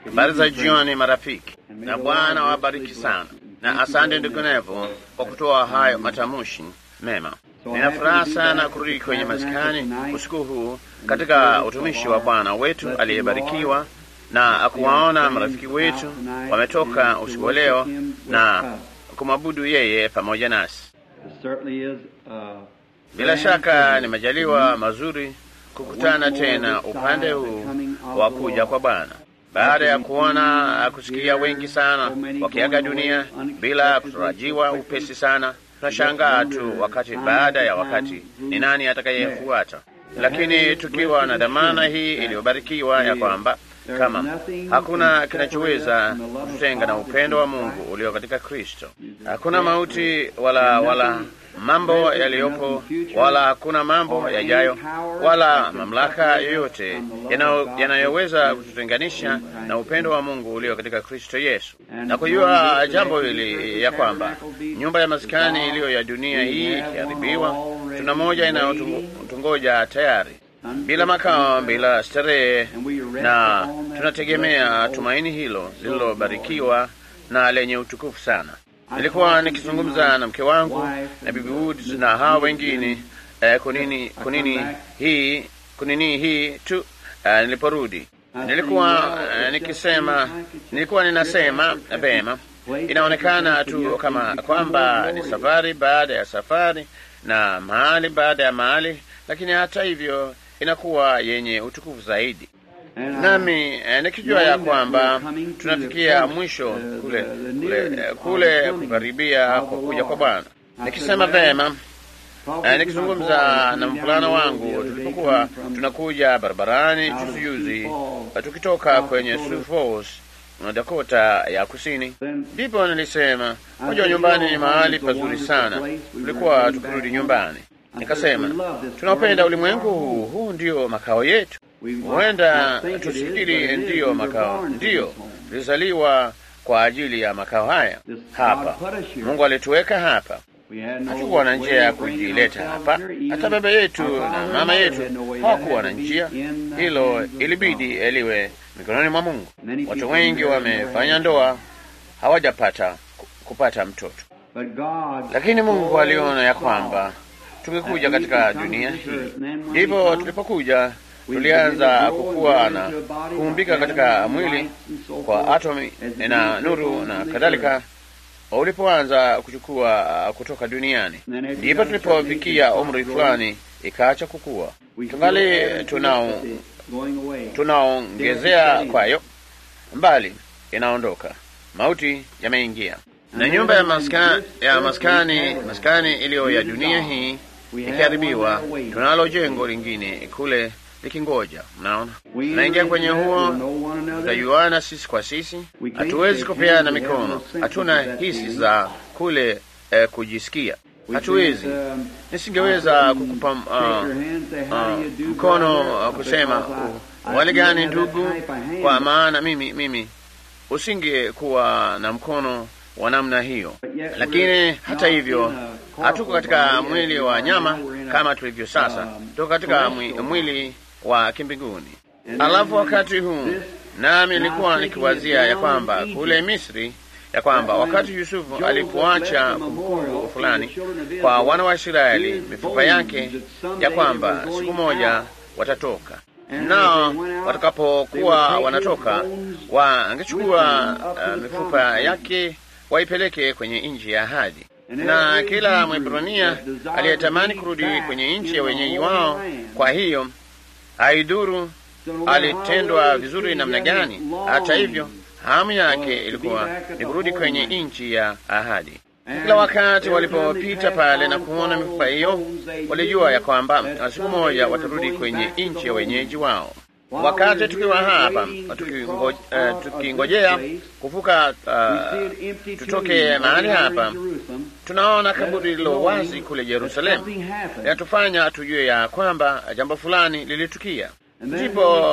Habari za jioni, marafiki, na Bwana wabariki sana, na asante ndugu Nevo kwa kutoa hayo matamushi mema. Nina furaha sana kurudi kwenye maskani usiku huu katika utumishi wa Bwana wetu aliyebarikiwa na kuwaona marafiki wetu wametoka usiku wa leo na kumwabudu yeye pamoja nasi. Bila shaka ni majaliwa mazuri kukutana tena upande huu wa kuja kwa Bwana baada ya kuona kusikia wengi sana wakiaga dunia bila kutarajiwa upesi sana. Tunashangaa tu wakati baada ya wakati ni nani atakayefuata, lakini tukiwa na dhamana hii iliyobarikiwa ya kwamba kama hakuna kinachoweza kututenga na upendo wa Mungu ulio katika Kristo, hakuna mauti wala wala mambo yaliyopo wala hakuna mambo yajayo wala mamlaka yoyote yanayoweza kututenganisha na upendo wa Mungu ulio katika Kristo Yesu. Na kujua jambo hili ya kwamba nyumba ya maskani iliyo ya dunia hii ikiharibiwa, tuna moja inayotungoja tayari, bila makao, bila starehe, na tunategemea tumaini hilo lililobarikiwa na lenye utukufu sana. Nilikuwa nikizungumza na mke wangu na bibi Woods na hawa wengine eh, kunini kunini hii kunini hii tu eh, niliporudi nilikuwa eh, nikisema nilikuwa ninasema vema, inaonekana tu kama kwamba ni safari baada ya safari na mahali baada ya mahali, lakini hata hivyo inakuwa yenye utukufu zaidi nami eh, nikijua ya kwamba tunafikia mwisho kule kule kule kukaribia kwa kuja kwa Bwana. Nikisema vema, eh, nikizungumza na mvulana wangu tulipokuwa tunakuja barabarani juzi juzi, tukitoka kwenye Sioux Falls na Dakota ya Kusini, ndipo nilisema moja, nyumbani ni mahali pazuri sana. Tulikuwa tukirudi nyumbani, nikasema tunaopenda ulimwengu huu, huu ndio makao yetu. Huenda tusifikiri ndiyo makao, ndiyo tulizaliwa kwa ajili ya makao haya hapa. Mungu alituweka hapa, hatukuwa na njia ya kujileta hapa. Hata baba yetu na mama yetu hawakuwa na njia, hilo ilibidi eliwe mikononi mwa Mungu. Watu wengi wamefanya ndoa, hawajapata kupata mtoto, lakini Mungu aliona ya kwamba tungekuja katika dunia hii, ndipo tulipokuja tulianza kukua na kuumbika katika mwili kwa atomi na nuru na kadhalika. Ulipoanza kuchukua kutoka duniani, ndipo tulipofikia umri fulani ikaacha kukua. Tungali tunao tunaongezea kwayo, mbali inaondoka, mauti yameingia, na nyumba ya maskani, ya maskani maskani iliyo ya dunia hii ikiharibiwa, tunalo jengo lingine kule likingoja. Mnaona, tunaingia kwenye huo, tutajuana sisi kwa sisi. Hatuwezi kupeana mikono, hatuna hisi za kule eh, kujisikia. Hatuwezi, nisingeweza kukupa uh, uh, mkono uh, kusema uh, wale gani ndugu, kwa maana mimi mimi usingekuwa na mkono wa namna hiyo, lakini hata hivyo hatuko katika mwili wa nyama kama tulivyo sasa, tuko katika mwili wa kimbinguni. Alafu wakati huu nami nilikuwa nikiwazia ya kwamba kule Misri, ya kwamba wakati Yusufu alipoacha kumbukumbu fulani kwa wana wa Israeli mifupa yake, ya kwamba siku moja watatoka nao watakapokuwa wanatoka wangechukua uh, mifupa yake waipeleke kwenye nchi ya ahadi na kila Mwebrania aliyetamani kurudi kwenye nchi ya wenyeji wao. Kwa hiyo haidhuru alitendwa vizuri namna gani, hata hivyo hamu yake ilikuwa ni kurudi kwenye nchi ya ahadi. Kila wakati walipopita pale na kuona mifupa hiyo, walijua ya kwamba siku moja watarudi kwenye nchi ya wenyeji wao. Wakati tukiwa hapa tukingojea uh, kuvuka uh, tutoke mahali hapa, tunaona kaburi lililo wazi kule Yerusalemu, linatufanya tujue ya kwamba jambo fulani lilitukia. Ndipo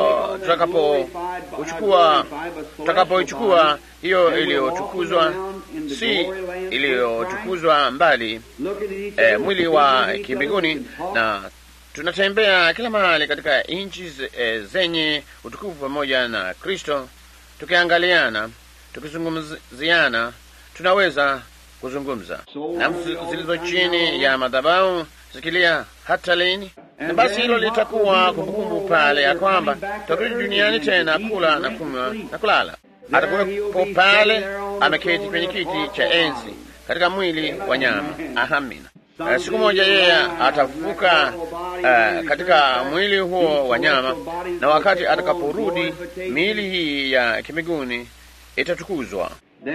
tutakapochukua tutakapoichukua hiyo iliyotukuzwa, si iliyotukuzwa mbali, eh, mwili wa kimbinguni na tunatembea kila mahali katika nchi zenye utukufu pamoja na Kristo tukiangaliana, tukizungumziana, tunaweza kuzungumza. Nafsi zilizo chini ya madhabahu zikilia hata lini? Na basi hilo litakuwa kumbukumbu pale ya kwamba tutarudi duniani tena kula na kunywa na kulala. Atakuwepo pale ameketi kwenye kiti cha enzi katika mwili wa nyama. Amina. Uh, siku moja yeye atafufuka uh, katika mwili huo wa nyama, na wakati atakaporudi miili hii ya kimiguni itatukuzwa.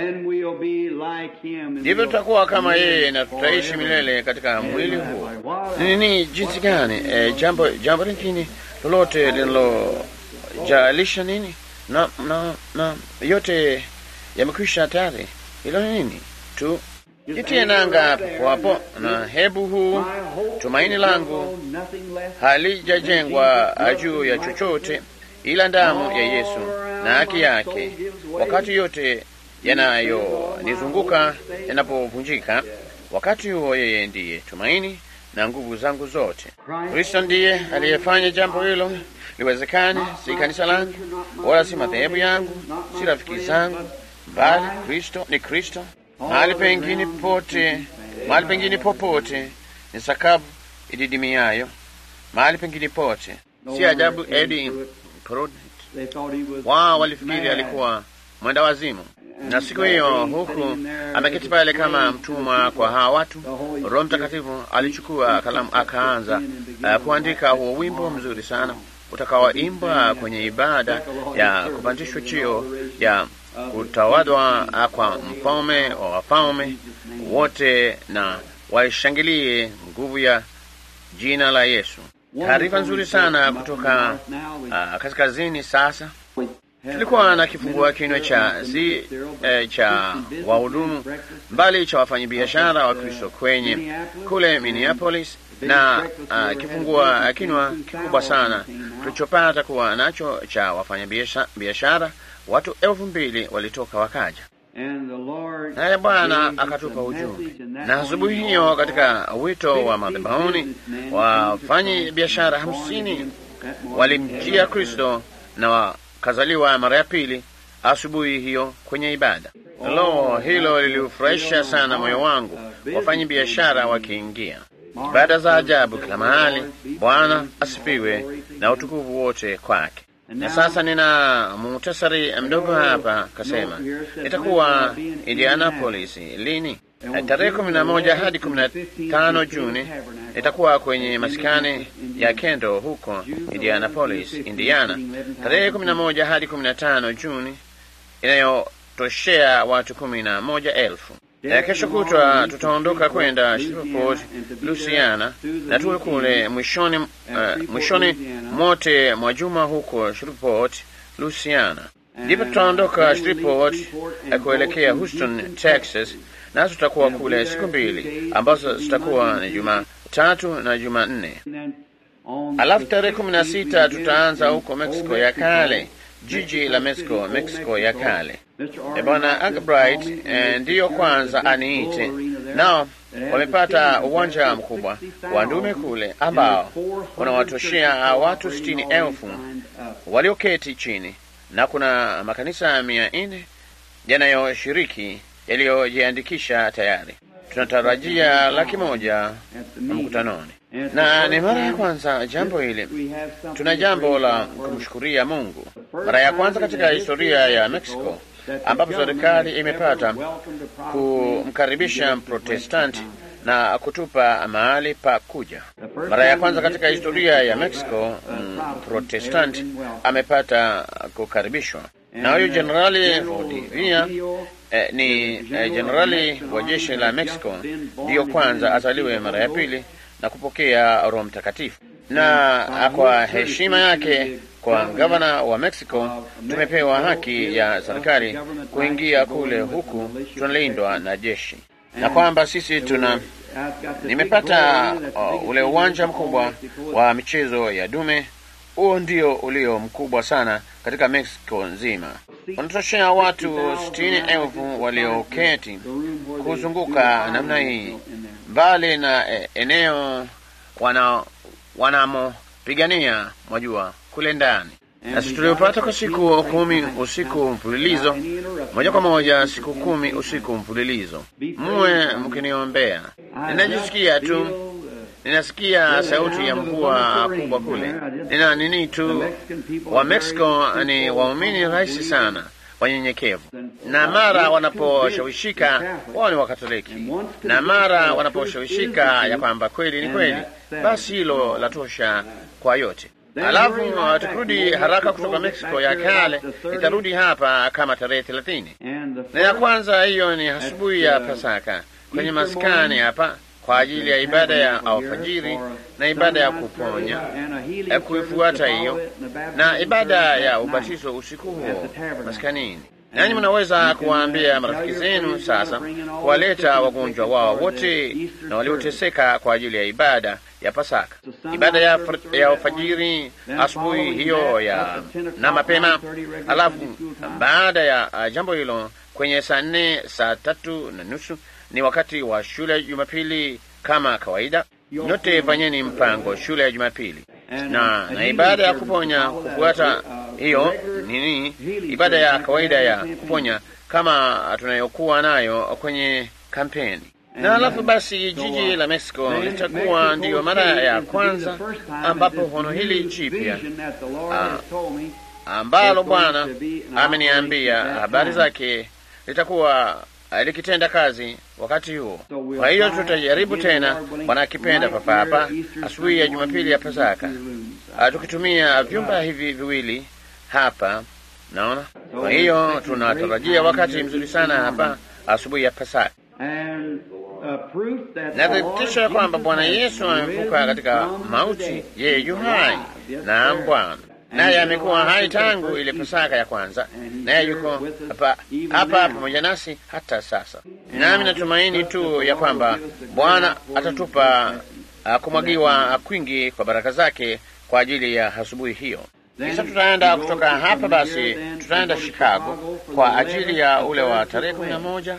Ndivyo tutakuwa kama yeye na tutaishi milele katika mwili huo. Ni nini? Jinsi gani? E, jambo jambo lingine lolote linalojalisha nini? Na, na, na yote yamekwisha tayari. Hilo ni nini tu jitie nanga papo hapo, na hebu huu tumaini langu halijajengwa juu ya chochote ila damu ya Yesu na haki yake. Wakati yote yanayonizunguka yanapovunjika, wakati huo yeye ndiye tumaini na nguvu zangu zote. Kristo ndiye aliyefanya jambo hilo liwezekane, si kanisa langu wala si madhehebu yangu, si rafiki zangu, bali Kristo ni Kristo. Mahali pengine pote, mahali pengine popote ni sakabu ididimiayo, mahali pengine pote. Si ajabu Eddie Pruitt wao walifikiri alikuwa mwenda wazimu, na siku hiyo huku ameketi pale kama mtumwa kwa hawa watu, Roho Mtakatifu alichukua kalamu akaanza uh, kuandika huo wimbo mzuri sana utakaoimbwa kwenye ibada ya kupandishwa cheo ya kutawadwa kwa mfalme wa wafalme wote, na waishangilie nguvu ya jina la Yesu. Taarifa nzuri sana kutoka uh, kaskazini. Sasa tulikuwa na kifungua kinywa cha zi eh, cha wahudumu mbali cha wafanyabiashara wa Kristo kwenye kule Minneapolis, na uh, kifungua kinywa kikubwa sana tulichopata kuwa nacho cha wafanyabiashara watu elfu mbili walitoka wakaja, naye Bwana akatupa ujumbe. Na asubuhi hiyo katika wito wa madhabahuni, wafanyi biashara hamsini walimjia Kristo na wakazaliwa mara ya pili asubuhi hiyo kwenye ibada. Lo, hilo liliufurahisha sana moyo wangu, wafanyi biashara wakiingia ibada za ajabu kila mahali. Bwana asifiwe na utukufu wote kwake. Na sasa nina muhtasari mdogo hapa, kasema itakuwa Indianapolis lini? Tarehe kumi na moja hadi kumi na tano Juni itakuwa kwenye masikani ya Kendo huko Indianapolis, Indiana. Tarehe kumi na moja hadi kumi na tano Juni inayotoshea watu kumi na moja elfu. Ya kesho kutwa tutaondoka kwenda Shreveport, Louisiana na tuwe kule mwishoni, uh, mwishoni mote mwa juma huko Shreveport, Louisiana. Ndipo tutaondoka Shreveport kuelekea Houston, Texas, na tutakuwa kule siku mbili ambazo zitakuwa ni Jumatatu na Jumanne. Alafu tarehe kumi na sita tutaanza huko Mexico ya kale, jiji la Mexico, Mexico ya kale. Bwana Albright eh, ndiyo kwanza aniite, nao wamepata uwanja mkubwa wa ndume kule ambao unawatoshea watu sitini elfu walioketi chini, na kuna makanisa mia nne yanayoshiriki yaliyojiandikisha tayari. Tunatarajia laki moja mkutanoni, na ni mara ya kwanza jambo hili. Tuna jambo la kumshukuria Mungu, mara ya kwanza katika historia ya Mexico ambapo serikali imepata kumkaribisha Mprotestanti na kutupa mahali pa kuja. Mara ya kwanza katika historia ya Mexico Mprotestanti amepata kukaribishwa, na huyu Jenerali Valdivia eh, ni jenerali eh, wa jeshi la Mexico, ndiyo kwanza azaliwe mara ya pili na kupokea Roho Mtakatifu, na kwa heshima yake kwa gavana wa Mexico tumepewa haki ya serikali kuingia kule huku tunalindwa na jeshi, na kwamba sisi tuna nimepata uh, ule uwanja mkubwa wa michezo ya dume. Huo ndio ulio mkubwa sana katika Mexico nzima, unatoshea watu sitini elfu walioketi kuzunguka namna hii, mbali na eh, eneo wana wanamopigania mwajua kule ndani nasi tuliopata kwa siku kumi usiku mfululizo, moja kwa moja siku kumi usiku mfululizo. Muwe mkiniombea. Ninajisikia tu, ninasikia sauti ya mvua kubwa kule. Nina nini tu, wa Mexico ni waumini rahisi sana wanyenyekevu, na mara wanaposhawishika wao ni Wakatoliki, na mara wanaposhawishika ya kwamba kweli ni kweli, basi hilo latosha kwa yote. Alafu uh, tukirudi haraka kutoka Mexico ya kale, itarudi hapa kama tarehe thelathini na ya kwanza. Hiyo ni asubuhi ya Pasaka kwenye maskani hapa kwa ajili ya ibada ya alfajiri na ibada ya kuponya ya kuifuata hiyo na ibada ya ubatizo usiku huo maskanini. Nanyi mnaweza kuwaambia marafiki zenu sasa kuwaleta wagonjwa wao wote na walioteseka kwa ajili ya ibada ya Pasaka, ibada ya, ya alfajiri asubuhi hiyo ya na mapema. Alafu baada ya uh, jambo hilo kwenye saa nne saa tatu na nusu ni wakati wa shule ya Jumapili kama kawaida. Nyote fanyeni mpango shule ya Jumapili na na ibada ya kuponya kufuata hiyo nini, ibada ya kawaida ya kuponya kama tunayokuwa nayo kwenye kampeni. Na alafu basi jiji la Mexico litakuwa ndiyo mara ya kwanza ambapo hono hili jipya ambalo Bwana ameniambia habari zake litakuwa likitenda kazi wakati huo. Kwa hiyo tutajaribu tena, Bwana akipenda, papa hapa asubuhi ya Jumapili ya Pasaka, tukitumia vyumba hivi viwili hapa, naona. Kwa hiyo tunatarajia wakati mzuri sana hapa asubuhi ya Pasaka, na thibitisho ya kwamba Bwana Yesu amevuka katika mauti, yeye yu hai. Naam, Bwana naye amekuwa hai tangu ile Pasaka ya kwanza, naye yuko hapa hapa pamoja nasi hata sasa. Nami natumaini tu ya kwamba Bwana atatupa uh, kumwagiwa kwingi kwa baraka zake kwa ajili ya asubuhi hiyo. Kisha tutaenda kutoka hapa, basi tutaenda Chicago kwa ajili ya ule wa tarehe kumi na moja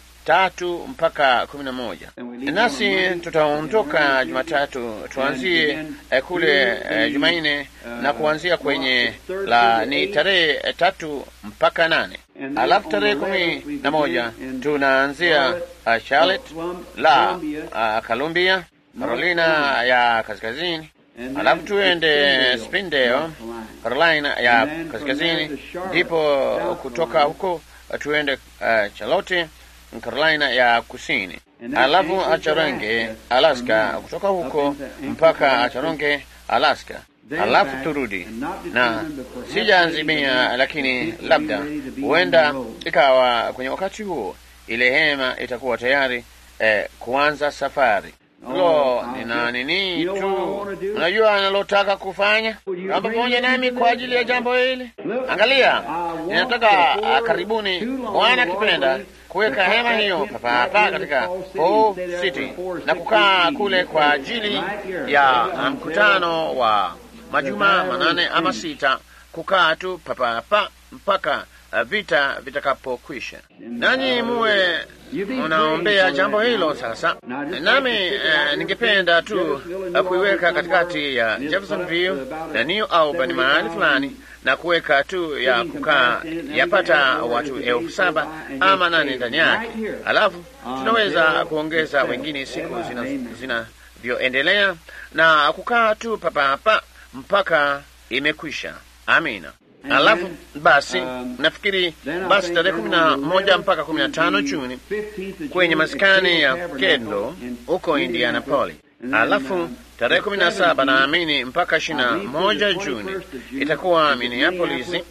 tatu mpaka kumi na moja nasi tutaondoka Jumatatu, tuanzie eh, kule eh, Jumanne na kuanzia kwenye la ni tarehe tatu mpaka nane alafu tarehe kumi na moja tunaanzia uh, Charlotte la uh, Columbia, Carolina ya Kaskazini, alafu tuende Spindale, Carolina ya Kaskazini, ndipo kutoka huko tuende uh, Charlotte Carolina ya Kusini, alafu Acharonge, Alaska, kutoka huko mpaka Acharonge, Alaska, alafu turudi na sijaanzimia, lakini labda huenda ikawa kwenye wakati huo ile hema itakuwa tayari eh, kuanza safari. Lo, nina nini tu, unajua analotaka kufanya kamba pamoja nami kwa ajili ya jambo hili. Angalia, ninataka karibuni, Bwana akipenda, kuweka hema hiyo papa hapa katika Paul City na kukaa kule kwa ajili ya mkutano wa majuma manane ama sita, kukaa tu papa hapa mpaka vita vitakapokwisha, nanyi muwe munaombea jambo hilo. Sasa nami eh, ningependa tu kuiweka katikati ya Jeffersonville na New Albany mahali fulani na kuweka tu ya kukaa yapata watu elfu saba ama nane ndani yake, alafu tunaweza kuongeza wengine siku zinavyoendelea zina na kukaa tu papa hapa mpaka imekwisha. Amina. Alafu basi um, nafikiri basi tarehe kumi na moja mpaka kumi na tano Juni kwenye maskani ya Kendo huko Indianapolis. Alafu tarehe kumi na saba naamini mpaka ishirini na moja Juni itakuwa Minneapolis, uh,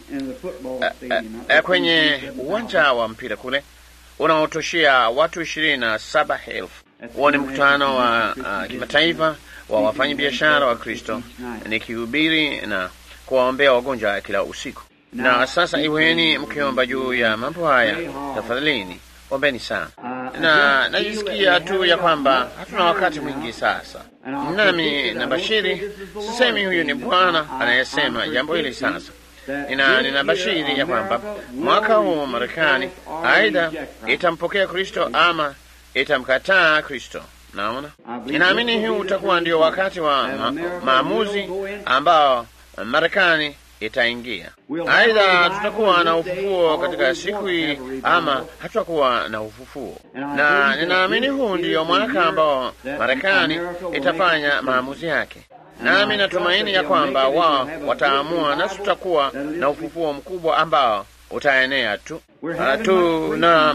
uh, kwenye uwanja wa mpira kule unaotoshea watu ishirini na saba elfu. Huo ni mkutano wa uh, kimataifa wa wafanyabiashara wa Kristo nikihubiri na kuwaombea wagonjwa kila usiku. Na sasa iweni mkiomba juu ya mambo haya, tafadhalini ombeni sana. Na najisikia tu ya kwamba hatuna wakati mwingi sasa, nami na bashiri, sisemi huyu ni Bwana anayesema jambo hili sasa. Nina, nina bashiri ya kwamba mwaka huu Marekani aidha itampokea Kristo ama itamkataa Kristo. Naona, ninaamini huu utakuwa ndio wakati wa ma maamuzi ambao Marekani itaingia. Aidha, tutakuwa na ufufuo katika siku hii ama hatutakuwa na ufufuo, na ninaamini huu ndiyo mwaka ambao Marekani itafanya maamuzi yake, nami natumaini ya kwamba wao wataamua, nasi tutakuwa na ufufuo mkubwa ambao utaenea tu uh, tu na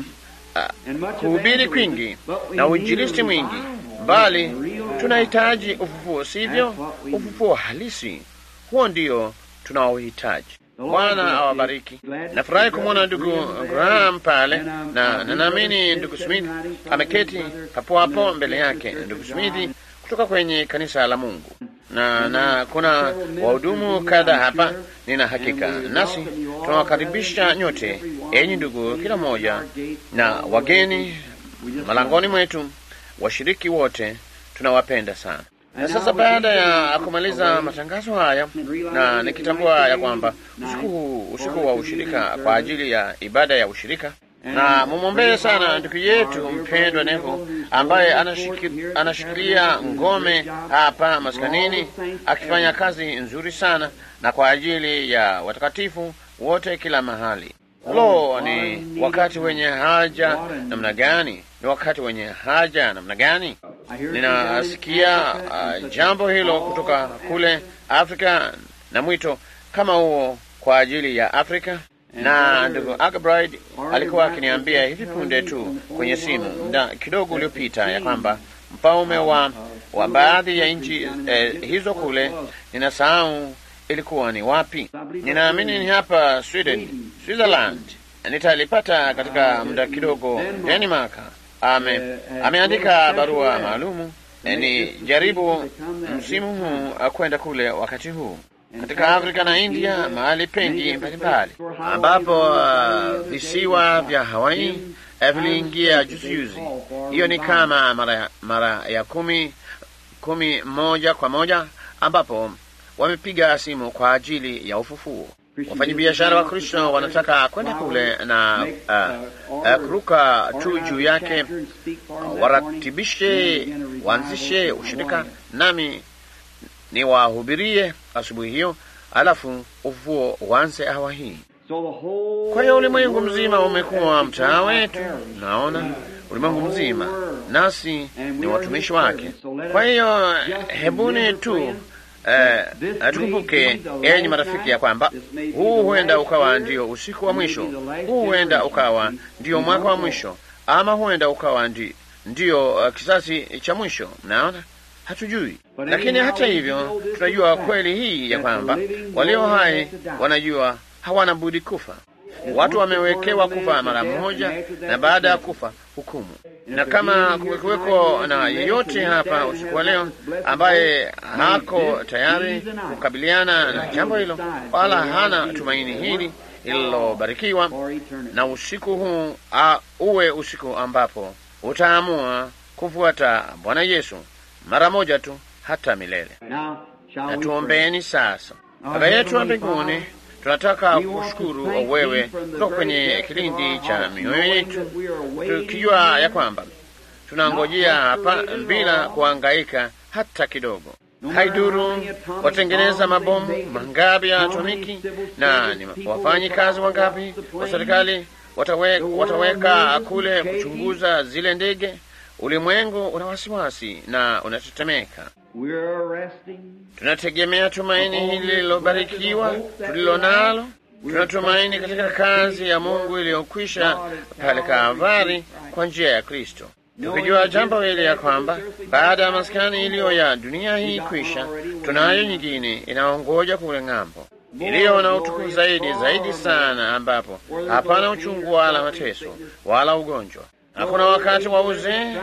uh, kuhubiri kwingi na uinjilisti mwingi, bali tunahitaji ufufuo, sivyo? Ufufuo halisi, huo ndio tunaohitaji. Bwana awabariki. Nafurahi kumwona ndugu Graham pale, na ninaamini ndugu Smith ameketi hapo hapo mbele yake, ndugu Smith kutoka kwenye kanisa la Mungu, na na kuna wahudumu kadha hapa, nina hakika. Nasi tunawakaribisha nyote, enyi ndugu, kila mmoja na wageni malangoni mwetu, washiriki wote, tunawapenda sana. Na sasa baada ya kumaliza matangazo haya na nikitambua ya kwamba usiku huu usiku wa ushirika kwa ajili ya ibada ya ushirika, na mumwombee sana ndugu yetu mpendwa Nevo ambaye anashiki, anashikilia ngome hapa maskanini akifanya kazi nzuri sana na kwa ajili ya watakatifu wote kila mahali. Lo, ni wakati wenye haja namna gani! Ni wakati wenye haja namna gani! Ninasikia uh, jambo hilo kutoka kule Afrika na mwito kama huo kwa ajili ya Afrika. Na ndugu Agabride alikuwa akiniambia hivi punde tu kwenye simu muda kidogo uliopita ya kwamba mfalme wa, wa baadhi ya nchi eh, hizo kule, ninasahau ilikuwa ni wapi. Ninaamini ni hapa Sweden, Switzerland. Nitalipata katika muda kidogo. Denmark ame ameandika barua maalumu ni jaribu msimu huu kwenda kule wakati huu katika Afrika na India, mahali pengi mbalimbali ambapo uh, visiwa vya Hawaii viliingia juzi juzi. Hiyo ni kama mara, mara ya kumi kumi moja kwa moja ambapo wamepiga simu kwa ajili ya ufufuo. Wafanyabiashara wa Kristo wanataka kwenda kule na uh, uh, kuruka tu juu yake, uh, waratibishe, waanzishe ushirika nami ni wahubirie asubuhi hiyo, alafu ufufuo uanze awa hii. Kwa hiyo ulimwengu mzima umekuwa mtaa wetu, naona ulimwengu mzima, nasi ni watumishi wake. Kwa hiyo hebuni tu Uh, tukumbuke enyi marafiki, ya kwamba huu huenda ukawa ndio usiku wa mwisho, huu huenda ukawa ndio mwaka wa mwisho, ama huenda ukawa ndi, ndio uh, kisasi cha mwisho. Mnaona, hatujui, lakini hata hivyo tunajua kweli hii ya kwamba walio hai wanajua hawana budi kufa. Watu wamewekewa kufa mara moja, na baada ya kufa hukumu. Na kama kumekuweko na yeyote hapa usiku wa leo ambaye hako tayari kukabiliana na jambo hilo, wala hana tumaini hili lililobarikiwa, na usiku huu a, uwe usiku ambapo utaamua kufuata Bwana Yesu mara moja tu hata milele. Na tuombeeni sasa. Baba yetu wa mbinguni, tunataka kushukuru wewe kutoka kwenye kilindi cha mioyo yetu, tukijua ya kwamba tunangojea hapa bila kuhangaika hata kidogo. Haiduru watengeneza mabomu mangapi ya atomiki na ni wafanyi kazi wangapi wa serikali watawe, wataweka kule kuchunguza zile ndege. Ulimwengu una wasiwasi na unatetemeka. Tunategemea tumaini hili lililobarikiwa tulilo nalo. Tunatumaini katika kazi ya Mungu iliyokwisha pale Kalvari kwa njia ya Kristo, tukijua jambo hili ya kwamba baada ya maskani iliyo ya dunia hii kwisha, tunayo nyingine inaongoja kule ng'ambo, iliyo na utukufu zaidi zaidi sana, ambapo hapana uchungu wala mateso wala ugonjwa hakuna wakati wa uzee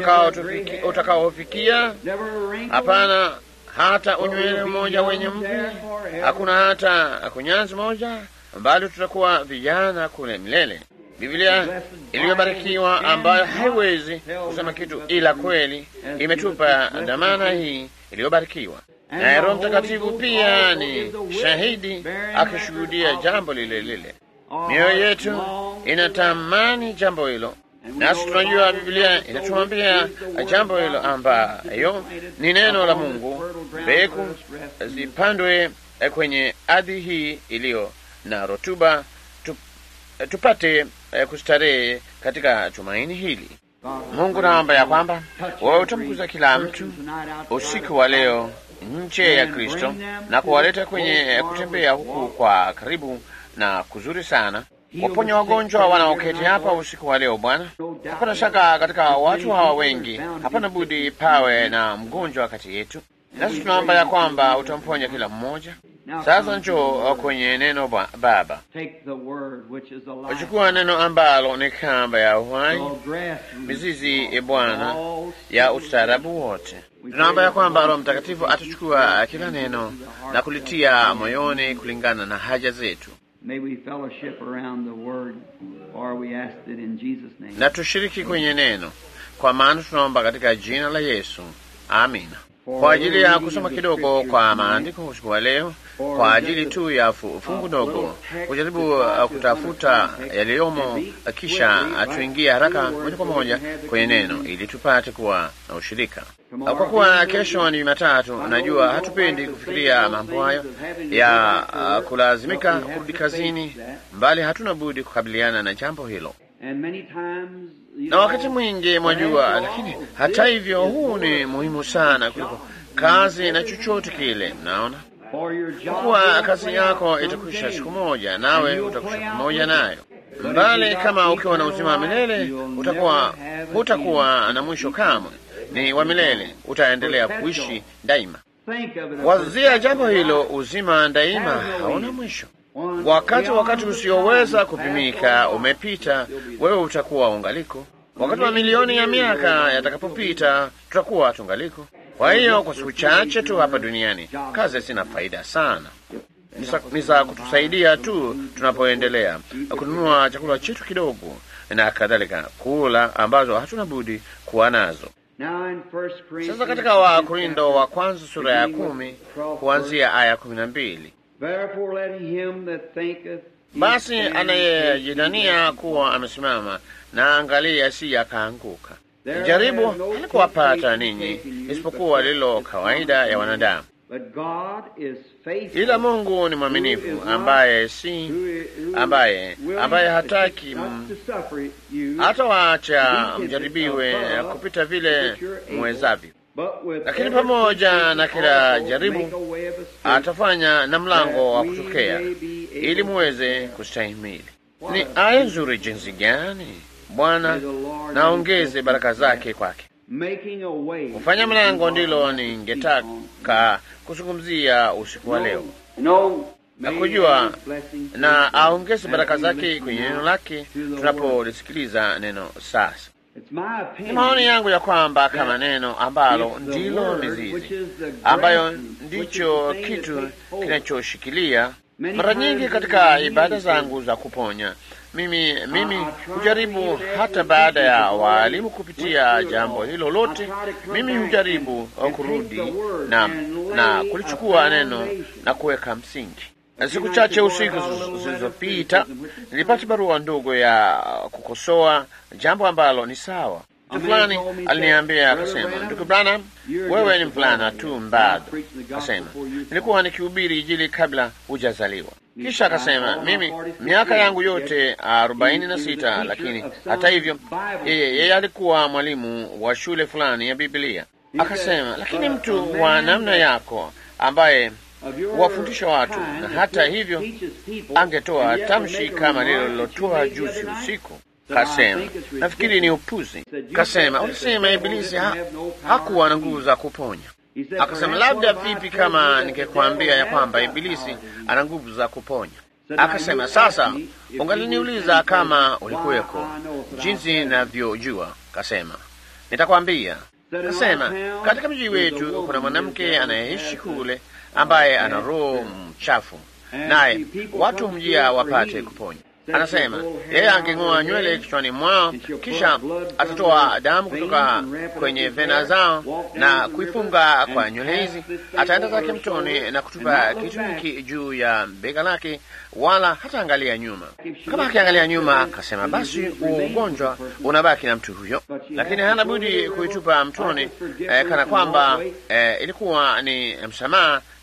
utakaofikia, hapana hata unywele mmoja wenye mvi, hakuna hata kunyanzi moja, bali tutakuwa vijana kule milele. Biblia iliyobarikiwa ambayo haiwezi kusema kitu ila kweli imetupa dhamana hii iliyobarikiwa, naye Roho Mtakatifu pia ni shahidi akishuhudia jambo lile lile. Mioyo yetu inatamani jambo hilo nasi tunajua Biblia inatuambia jambo hilo ambayo ni neno la Mungu, mbegu zipandwe eh, kwenye ardhi hii iliyo na rutuba tu, eh, tupate eh, kustarehe katika tumaini hili. Mungu naomba ya kwamba wewe utamkuza kila mtu usiku wa leo nje ya Kristo na kuwaleta kwenye kutembea huku kwa karibu na kuzuri sana. Waponya wagonjwa wanaoketi hapa usiku wa leo Bwana. Hapana shaka katika watu hawa wengi, hapana budi pawe na mgonjwa kati yetu, nasi tunaomba ya kwamba utamponya kila mmoja. Sasa njoo kwenye neno ba Baba, uchukua neno ambalo ni kamba ya uhai, mizizi e Bwana ya ustaarabu wote. Tunaomba ya kwamba Roho Mtakatifu atachukua kila neno na kulitia moyoni kulingana na haja zetu, na tushiriki kwenye neno, kwa maana tunaomba katika jina la Yesu, amina. Kwa ajili ya kusoma kidogo kwa maandiko usiku wa leo, kwa ajili tu ya fungu dogo, kujaribu uh, kutafuta yaliyomo, uh, kisha tuingie haraka moja kwa moja kwenye neno ili tupate kuwa na ushirika. Uh, kwa kuwa kesho ni Jumatatu, najua hatupendi kufikiria mambo hayo ya uh, kulazimika kurudi kazini, mbali hatuna budi kukabiliana na jambo hilo na wakati mwingi mwajua, lakini hata hivyo, huu ni muhimu sana kuliko kazi na chochote kile. Mnaona, kwa kuwa kazi yako itakwisha siku moja, nawe utakwisha pamoja nayo. Mbali kama ukiwa na uzima wa milele, utakuwa hutakuwa na mwisho kamwe, ni wa milele, utaendelea kuishi daima. Wazia jambo hilo, uzima daima hauna mwisho. Wakati wakati usioweza kupimika umepita, wewe utakuwa ungaliko. Wakati wa milioni ya miaka yatakapopita, tutakuwa tungaliko. Kwa hiyo kwa siku chache tu hapa duniani, kazi zina faida sana, ni za kutusaidia tu tunapoendelea kununua chakula chetu kidogo na kadhalika, kula ambazo hatuna budi kuwa nazo. Sasa katika Wakorindo wa kwanza sura ya kumi kuanzia aya kumi na mbili basi anayejidania kuwa amesimama na angalia, asije akaanguka. Jaribu halikuwapata ninyi isipokuwa lilo kawaida ya wanadamu, ila Mungu ni mwaminifu, ambaye si ambaye ambaye hataki hata waacha mjaribiwe kupita vile mwezavyo lakini pamoja na kila jaribu atafanya na mlango wa kutokea ili muweze kustahimili. Ni aya nzuri jinsi gani! Bwana naongeze baraka zake kwake. Kufanya mlango ndilo ningetaka kuzungumzia usiku wa leo, na kujua na aongeze baraka zake kwenye neno lake tunapolisikiliza neno sasa. Ni maoni yangu ya kwamba kama neno ambalo ndilo mizizi ambayo ndicho kitu kinachoshikilia. Mara nyingi katika ibada zangu za kuponya, mimi mimi hujaribu hata baada ya waalimu kupitia jambo hilo lote, mimi hujaribu kurudi na, na kulichukua neno na kuweka msingi. Siku chache usiku zilizopita nilipata barua ndogo ya kukosoa jambo ambalo ni sawa. Mtu fulani aliniambia akasema, ndugu Branham, wewe ni mvulana tu bado. Akasema nilikuwa nikihubiri Injili kabla hujazaliwa. Kisha akasema mimi miaka yangu yote arobaini na sita, lakini hata hivyo yeye yeye alikuwa mwalimu wa shule fulani ya Biblia. Akasema lakini mtu wa namna yako ambaye wafundisha watu na hata hivyo angetoa tamshi kama lile lilotoa juzi usiku. Kasema nafikiri ni upuzi. Kasema ulisema Ibilisi ha, hakuwa na nguvu za kuponya. Akasema labda vipi kama ningekwambia ya kwamba Ibilisi ana nguvu za kuponya? Akasema sasa ungaliniuliza kama ulikuweko, jinsi ninavyojua. Kasema nitakwambia. Kasema katika mji wetu kuna mwanamke anayeishi kule ambaye ana roho mchafu, naye watu humjia wapate kuponya. Anasema yeye angeng'oa nywele kichwani mwao, kisha atatoa damu kutoka kwenye vena zao na kuifunga kwa nywele hizi, ataenda zake mtoni na kutupa kitu hiki juu ya bega lake, wala hata angalia nyuma. Kama akiangalia nyuma, akasema basi huo ugonjwa unabaki na mtu huyo, lakini hana budi kuitupa mtoni eh, kana kwamba eh, ilikuwa ni msamaha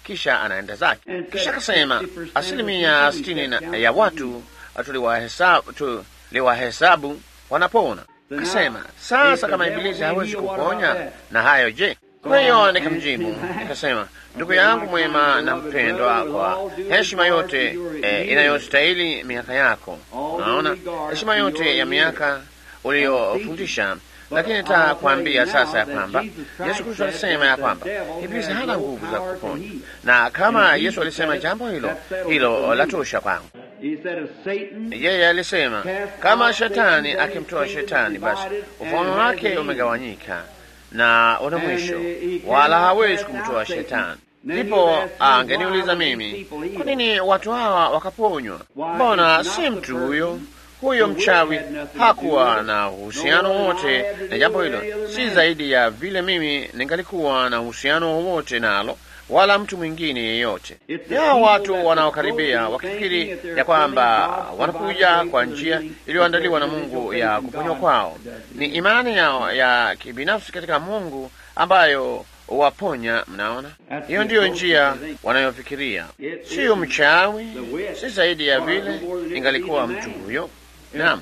kisha anaenda zake. Kisha akasema asilimia sitini na ya watu tuliwahesabu tuliwahesabu wanapona. Akasema sasa, kama Ibilisi hawezi kuponya na hayo, je? Kwa hiyo nikamjibu nikasema, ndugu yangu mwema na mpendwa, kwa heshima yote eh, inayostahili miaka yako, unaona heshima yote ya miaka uliyofundisha lakini nitakwambia sasa ya kwamba Yesu Kristo alisema ya kwamba Ibilisi hana nguvu za kuponya, na kama Yesu alisema jambo hilo, hilo latosha kwangu. Yeye alisema kama shetani akimtoa shetani, basi ufalme wake umegawanyika na una mwisho, wala hawezi kumtoa shetani. Ndipo angeniuliza mimi, kwa nini watu hawa wakaponywa? Mbona si mtu huyo huyo mchawi hakuwa na uhusiano wowote na jambo hilo, si zaidi ya vile mimi ningalikuwa na uhusiano wowote nalo, wala mtu mwingine yeyote. Ni hao watu wanaokaribia wakifikiri ya kwamba wanakuja kwa njia iliyoandaliwa na Mungu ya kuponywa kwao. Ni imani yao ya kibinafsi katika Mungu ambayo waponya. Mnaona, hiyo ndiyo njia wanayofikiria, siyo mchawi, si zaidi ya vile ingalikuwa mtu huyo. Naam.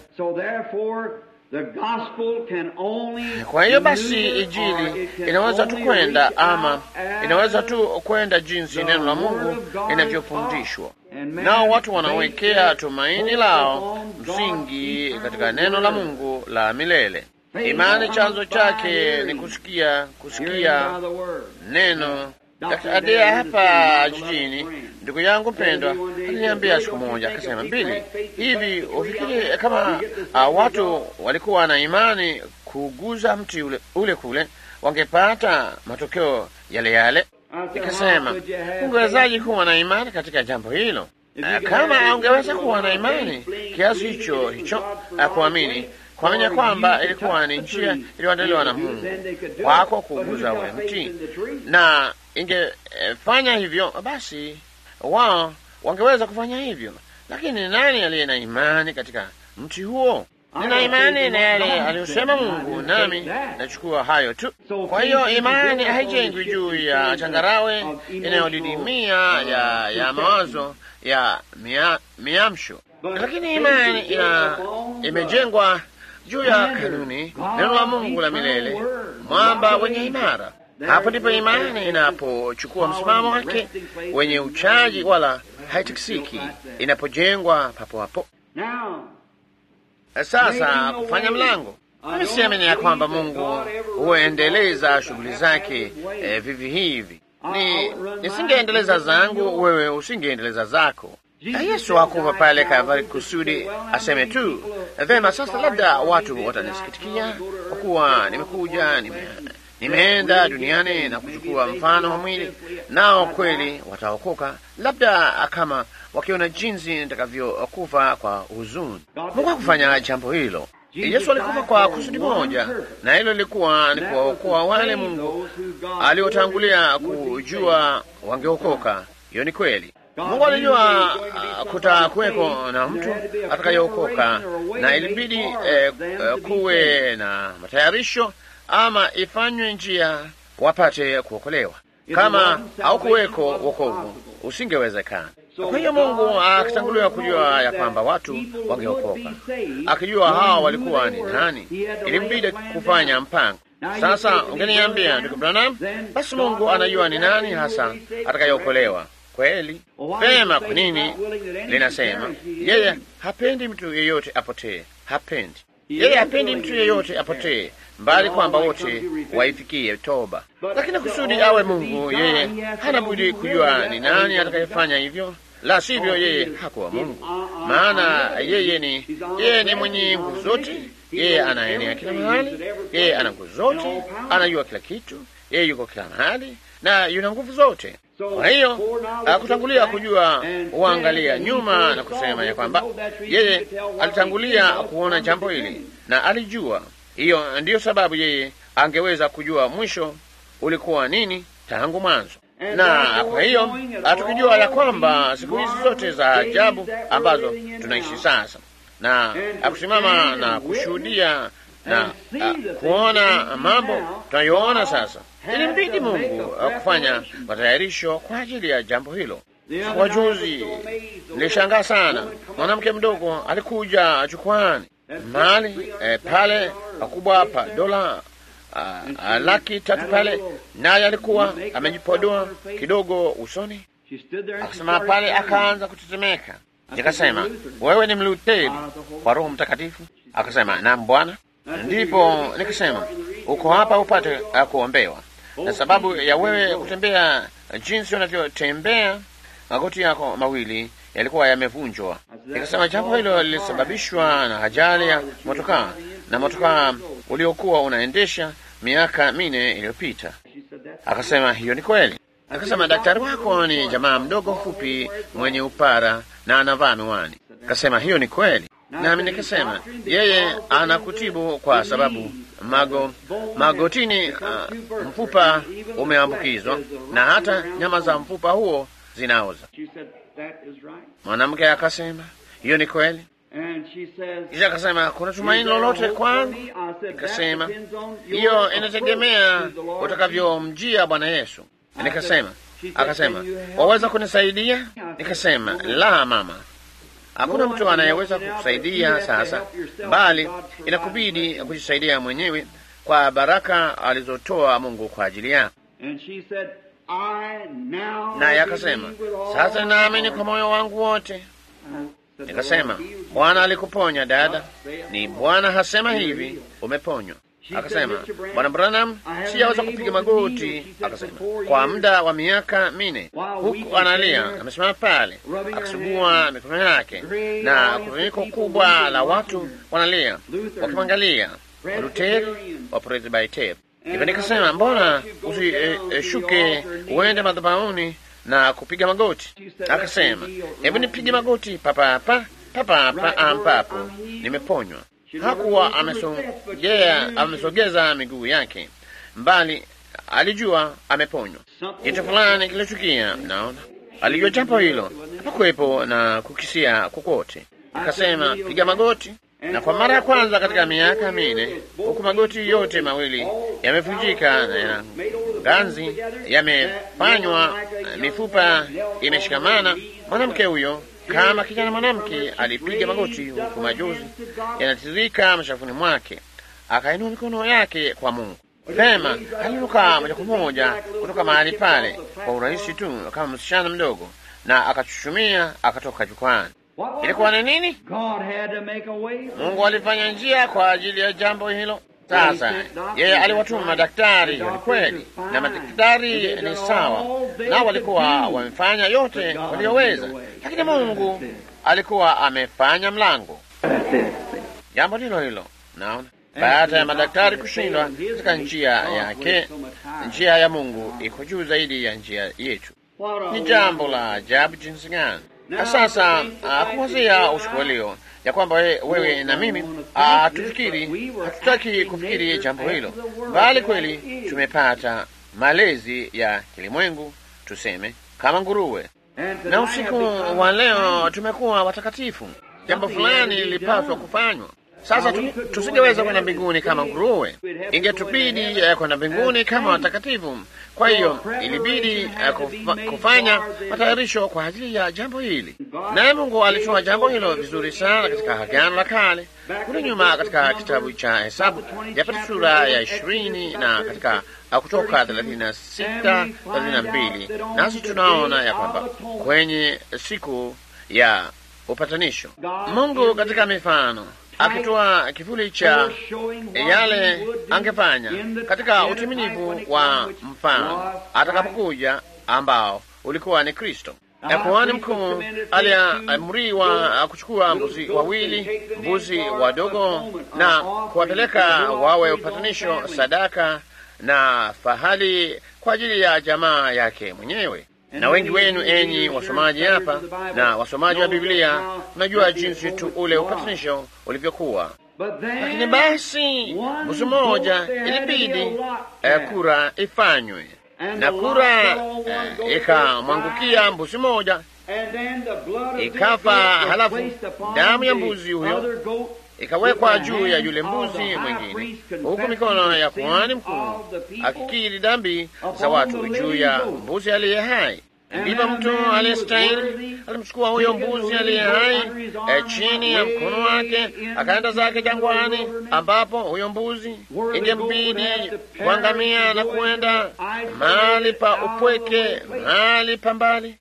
Kwa hiyo basi, Injili inaweza tu kwenda ama inaweza tu kwenda jinsi neno la Mungu linavyofundishwa, nao watu wanawekea tumaini lao msingi katika neno la Mungu la milele. Imani chanzo chake ni kusikia, kusikia neno. Adea hapa jijini, ndugu yangu mpendwa aliniambia siku moja, akasema, Mbili, hivi ufikiri kama uh, watu walikuwa na imani kuguza mti ule, ule kule wangepata matokeo yale yale? Nikasema, ungewezaji kuwa na imani katika jambo hilo? Uh, kama ungeweza kuwa na imani kiasi hicho hicho, uh, kuamini kuamini kwamba ilikuwa ni njia iliyoandaliwa na Mungu wako kuguza ule mti na ingefanya hivyo basi wao wangeweza kufanya hivyo, lakini nani aliye na imani katika mti huo? Nina imani na yale aliyosema Mungu, nami nachukua hayo tu. Kwa hiyo imani haijengwi juu ya changarawe inayodidimia ya, ya mawazo ya mia, miamsho, lakini imani ina imejengwa juu ya kanuni, neno la Mungu la milele, mwamba wenye imara. Hapo ndipo imani inapochukua msimamo wake wenye uchaji, wala haitikisiki, inapojengwa papo hapo. Sasa kufanya mlango, mimi siamini ya kwamba Mungu huendeleza shughuli zake eh, vivi hivi. Ni nisingeendeleza zangu, wewe usingeendeleza zako. Yesu hakufa pale Kalvari kusudi aseme tu vema, sasa labda watu watanisikitikia kwa kuwa nimekuja nime nimeenda duniani na kuchukua mfano wa mwili, nao kweli wataokoka, labda kama wakiona jinsi nitakavyokufa kwa huzuni. Mungu hakufanya jambo hilo. Yesu alikufa kwa kusudi moja, na hilo lilikuwa ni kuwaokoa wale Mungu aliotangulia kujua wangeokoka. Hiyo ni kweli. Mungu alijua uh, kutakuweko na mtu atakayeokoka, na ilibidi eh, kuwe na matayarisho ama ifanywe njia wapate kuokolewa. Kama haukuweko wokovu, usingewezekana. Kwa hiyo Mungu akitanguliwa kujua ya kwamba watu wangeokoka, akijua hawa walikuwa ni nani, ilimbidi kufanya mpango. Sasa ungeniambia ndugu Branham, basi Mungu anajua ni nani hasa atakayeokolewa. Kweli vema. Kwa nini linasema yeye hapendi mtu yeyote apotee? Hapendi yeye hapendi mtu yeyote apotee, mbali kwamba wote waifikie toba. Lakini kusudi awe Mungu, yeye hana budi kujua ni nani atakayefanya hivyo, la sivyo yeye hakuwa Mungu. Maana yeye ni yeye ni mwenye nguvu zote, yeye anaenea kila mahali, yeye ana nguvu zote, anajua kila kitu, yeye yuko kila mahali na yuna nguvu zote. Kwa hiyo akutangulia kujua, huangalia nyuma na kusema ya kwamba yeye alitangulia kuona jambo hili na alijua. Hiyo ndiyo sababu yeye angeweza kujua mwisho ulikuwa nini tangu mwanzo. Na kwa hiyo tukijua ya kwamba siku hizi zote za ajabu ambazo tunaishi sasa, na akusimama na kushuhudia na uh, kuona mambo tunayoona sasa. Ilimbidi Mungu uh, kufanya matayarisho kwa ajili ya jambo hilo. Wajuzi nilishangaa sana, mwanamke mdogo alikuja jukwani mahali eh, pale pakubwa pa dola uh, laki tatu pale, naye alikuwa amejipodoa kidogo usoni, akasema pale, akaanza kutetemeka. Nikasema, wewe ni Mlutheri kwa Roho Mtakatifu? Akasema, naam Bwana. Ndipo nikasema, uko hapa upate uh, kuombewa, na sababu ya wewe kutembea jinsi unavyotembea, magoti yako mawili yalikuwa yamevunjwa. Nikasema jambo hilo lilisababishwa na ajali ya motokaa na motokaa uliokuwa unaendesha miaka mine iliyopita. Akasema hiyo ni kweli. Akasema daktari wako ni jamaa mdogo mfupi mwenye upara na anavaa miwani. Akasema hiyo ni kweli, nami nikasema yeye anakutibu kwa sababu mago magotini, uh, mfupa umeambukizwa na hata nyama za mfupa huo zinaoza. Mwanamke akasema hiyo ni kweli. Kisha akasema kuna tumaini lolote kwangu? Nikasema hiyo inategemea utakavyomjia Bwana Yesu. Nikasema, akasema waweza kunisaidia? Nikasema la, mama, hakuna mtu anayeweza kukusaidia sasa, bali inakubidi kujisaidia mwenyewe kwa baraka alizotoa Mungu kwa ajili yako. Naye akasema sasa naamini kwa moyo wangu wote. Nikasema Bwana alikuponya dada, ni Bwana hasema hivi, umeponywa. Akasema Bwana Branham, siyaweza kupiga magoti. Akasema kwa muda wa miaka mine, huku analia, amesimama pale akisugua mikono yake, na kusanyiko kubwa la watu wanalia wakimwangalia, Waluteri wa Presbiteri. Hivyo nikasema mbona usishuke e, e, uende madhabahuni na kupiga magoti? Akasema hebu nipige magoti papapa papapa ampapo nimeponywa. Hakuwa amesogea amesogeza miguu yake mbali, alijua ameponywa. Kitu fulani kilichukia, naona alijua jambo hilo, hapakuwepo na kukisia kokote. Akasema piga magoti, na kwa mara ya kwanza katika miaka mine, huku magoti yote mawili yamevunjika na ya ganzi yamefanywa, mifupa imeshikamana, mwanamke huyo kama kijana mwanamke alipiga magoti, huku majozi yanatiririka mashafuni mwake, akainua mikono yake kwa Mungu. Vema, aliruka moja kwa moja kutoka mahali pale kwa urahisi tu kama msichana mdogo, na akachuchumia akatoka jukwani. Ilikuwa ni nini? Mungu alifanya njia kwa ajili ya jambo hilo. Sasa yeye aliwatuma madaktari, hiyo ni kweli, na madaktari ni sawa, nao walikuwa wamefanya yote walioweza, lakini Mungu alikuwa amefanya mlango. Jambo hilo hilo, naona baada ya madaktari kushindwa katika njia yake, njia ya Mungu iko juu zaidi ya njia yetu. Ni jambo la ajabu jinsi gani! Na sasa kuwazia usiku wa leo ya kwamba we, wewe na mimi hatufikiri, hatutaki kufikiri jambo hilo, bali kweli tumepata malezi ya kilimwengu, tuseme kama nguruwe, na usiku wa leo tumekuwa watakatifu. Jambo fulani lilipaswa kufanywa. Sasa tusingeweza kwenda mbinguni kama nguruwe, ingetubidi uh, kwenda mbinguni kama watakatifu. Kwa hiyo ilibidi uh, kufa, kufanya matayarisho kwa ajili ya jambo hili, naye Mungu alitoa jambo hilo vizuri sana katika Agano la Kale kule nyuma, katika kitabu cha Hesabu yapata sura ya ishirini na katika uh, Kutoka thelathini na sita thelathini na mbili nasi tunaona ya kwamba kwenye siku ya upatanisho Mungu katika mifano akitoa kivuli cha yale angefanya katika utimilivu wa mfano atakapokuja, ambao ulikuwa ni Kristo. Na kuhani mkuu aliamriwa kuchukua mbuzi wawili, mbuzi wadogo, na kuwapeleka wawe upatanisho, sadaka na fahali kwa ajili ya jamaa yake mwenyewe na wengi wenu enyi wasomaji hapa na wasomaji wa Biblia mnajua jinsi tu ule upatanisho ulivyokuwa. Lakini basi mbuzi moja ilibidi uh, kura ifanywe, na kura uh, ikamwangukia mbuzi moja ikafa, halafu damu ya mbuzi huyo ikawekwa juu ya yule mbuzi mwingine, huku mikono ya kuhani mkuu akikiri dhambi za watu juu ya mbuzi aliye hai. Ndipo mtu aliyestahili alimchukua huyo mbuzi aliye hai e, chini ya mkono wake, akaenda zake jangwani, ambapo huyo mbuzi ingembidi kuangamia na kuenda mahali pa upweke, mahali pa mbali.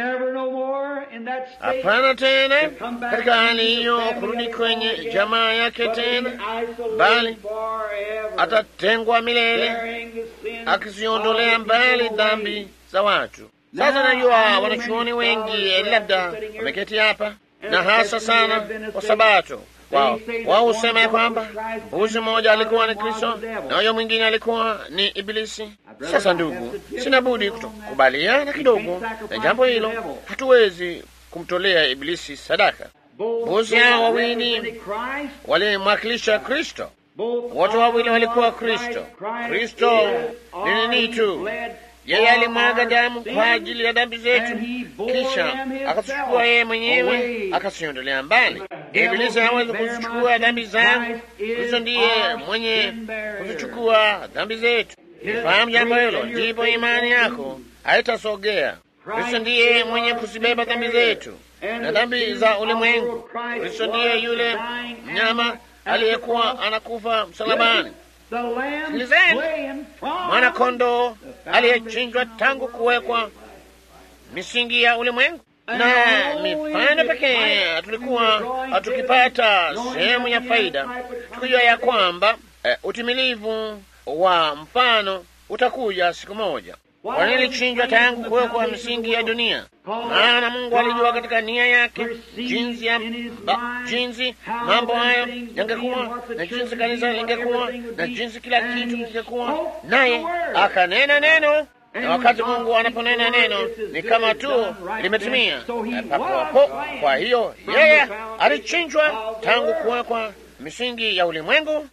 Hapana tena katika hali hiyo kurudi kwenye jamaa yake tena, bali atatengwa milele, akiziondolea mbali dhambi za watu. Sasa najua wanachuoni wengi labda wameketi hapa na hasa sana kwa Sabato wao wao husema ya kwamba mbuzi mmoja alikuwa ni Kristo na huyo mwingine alikuwa ni Ibilisi. Sasa ndugu, sina budi kutokubaliana kidogo na jambo hilo. Hatuwezi kumtolea Ibilisi sadaka. Mbuzi hao wawili walimwakilisha Kristo, wote wawili walikuwa Kristo. Kristo ni nini tu yeye alimwaga damu kwa ajili ya dhambi zetu, kisha akazichukua yeye mwenyewe akaziondolea mbali. Ibilisi hawezi kuzichukua dhambi zangu. Kristo ndiye mwenye kuzichukua dhambi zetu. Fahamu jambo hilo, ndipo imani yako haitasogea. Kristo ndiye mwenye kuzibeba dhambi zetu na dhambi za ulimwengu. Kristo ndiye yule mnyama aliyekuwa anakufa msalabani. Sikilizeni, mwana kondoo aliyechinjwa tangu kuwekwa misingi ya ulimwengu. Na mifano pekee tulikuwa tukipata sehemu ya faida, tukijua ya kwamba uh, utimilivu wa mfano utakuja siku moja. Kwani ilichinjwa tangu kuwekwa misingi ya dunia, maana Mungu alijua katika nia yake jinsi ya ba, jinsi mambo hayo yangekuwa na jinsi kanisa lingekuwa na jinsi kila kitu kingekuwa, naye akanena neno. Na wakati Mungu anaponena neno ni kama tu limetimia papo hapo. Kwa hiyo yeye alichinjwa tangu kuwekwa misingi ya ulimwengu.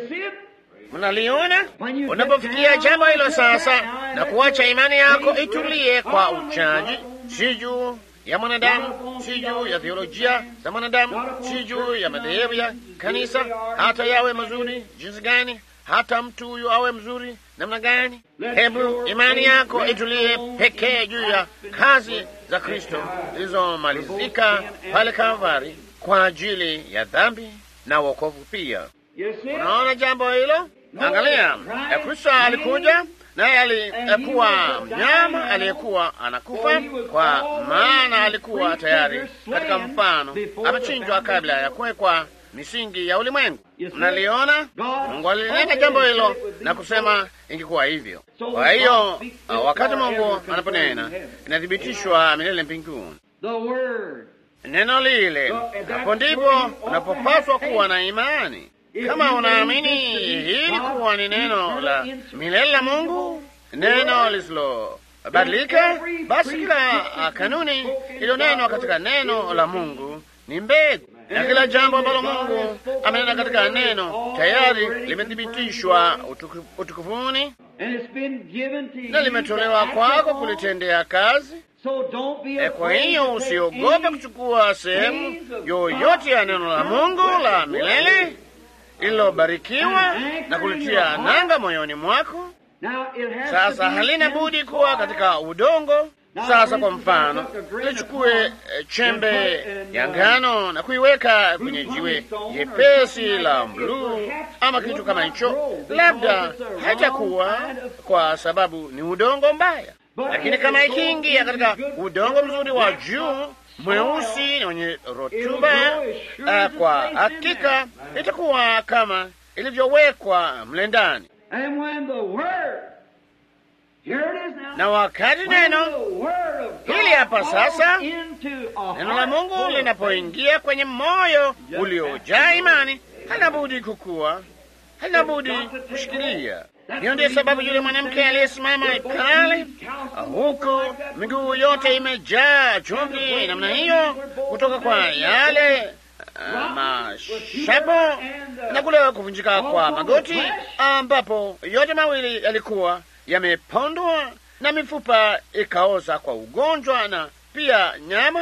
Mnaliona unapofikia jambo hilo sasa, na kuacha imani yako itulie kwa uchaji, si juu ya mwanadamu, si juu ya theolojia za mwanadamu, si juu ya madhehebu ya kanisa, hata yawe mazuri jinsi gani, hata mtu huyo awe mzuri namna gani. Hebu imani yako itulie pekee juu ya kazi za Kristo zilizomalizika pale Kalvari kwa ajili ya dhambi na wokovu pia. Unaona jambo hilo? Angalia, Kristo alikuja naye alikuwa mnyama aliyekuwa anakufa, kwa maana alikuwa tayari katika mfano, amechinjwa kabla ya kuwekwa misingi ya ulimwengu. Mnaliona, Mungu alinena jambo hilo na kusema ingekuwa hivyo. Kwa hiyo wakati Mungu anaponena inathibitishwa milele mbinguni neno lile, hapo ndipo unapopaswa kuwa na imani. Kama unaamini hili kuwa ni neno la milele la Mungu, neno lisilobadilika, basi kila kanuni iliyonenwa katika neno la Mungu ni mbegu, na kila jambo ambalo Mungu amenena katika neno tayari limethibitishwa utukufuni na limetolewa kwako kulitendea kazi. E, kwa hiyo usiogope kuchukua sehemu yoyote ya neno la Mungu la milele lililobarikiwa na kulitia nanga moyoni mwako. Sasa halina budi kuwa katika udongo. Sasa kwa mfano, lichukue chembe ya ngano na kuiweka kwenye jiwe jepesi la bluu ama kitu kama hicho, labda haitakuwa kwa sababu ni udongo mbaya, lakini kama ikiingia katika udongo mzuri wa juu mweusi na wenye rotuba, uh, kwa hakika itakuwa kama ilivyowekwa mle ndani. Na wakati neno hili hapa sasa, neno la Mungu linapoingia kwenye moyo uliojaa imani, halina budi kukua, halina budi kushikilia. Hiyo ndiyo sababu yule mwanamke aliyesimama pale, huku miguu yote imejaa chumvi namna hiyo, kutoka kwa yale uh, mashapo na kule kuvunjika kwa magoti, ambapo yote mawili yalikuwa yamepondwa na mifupa ikaoza kwa ugonjwa na pia nyama.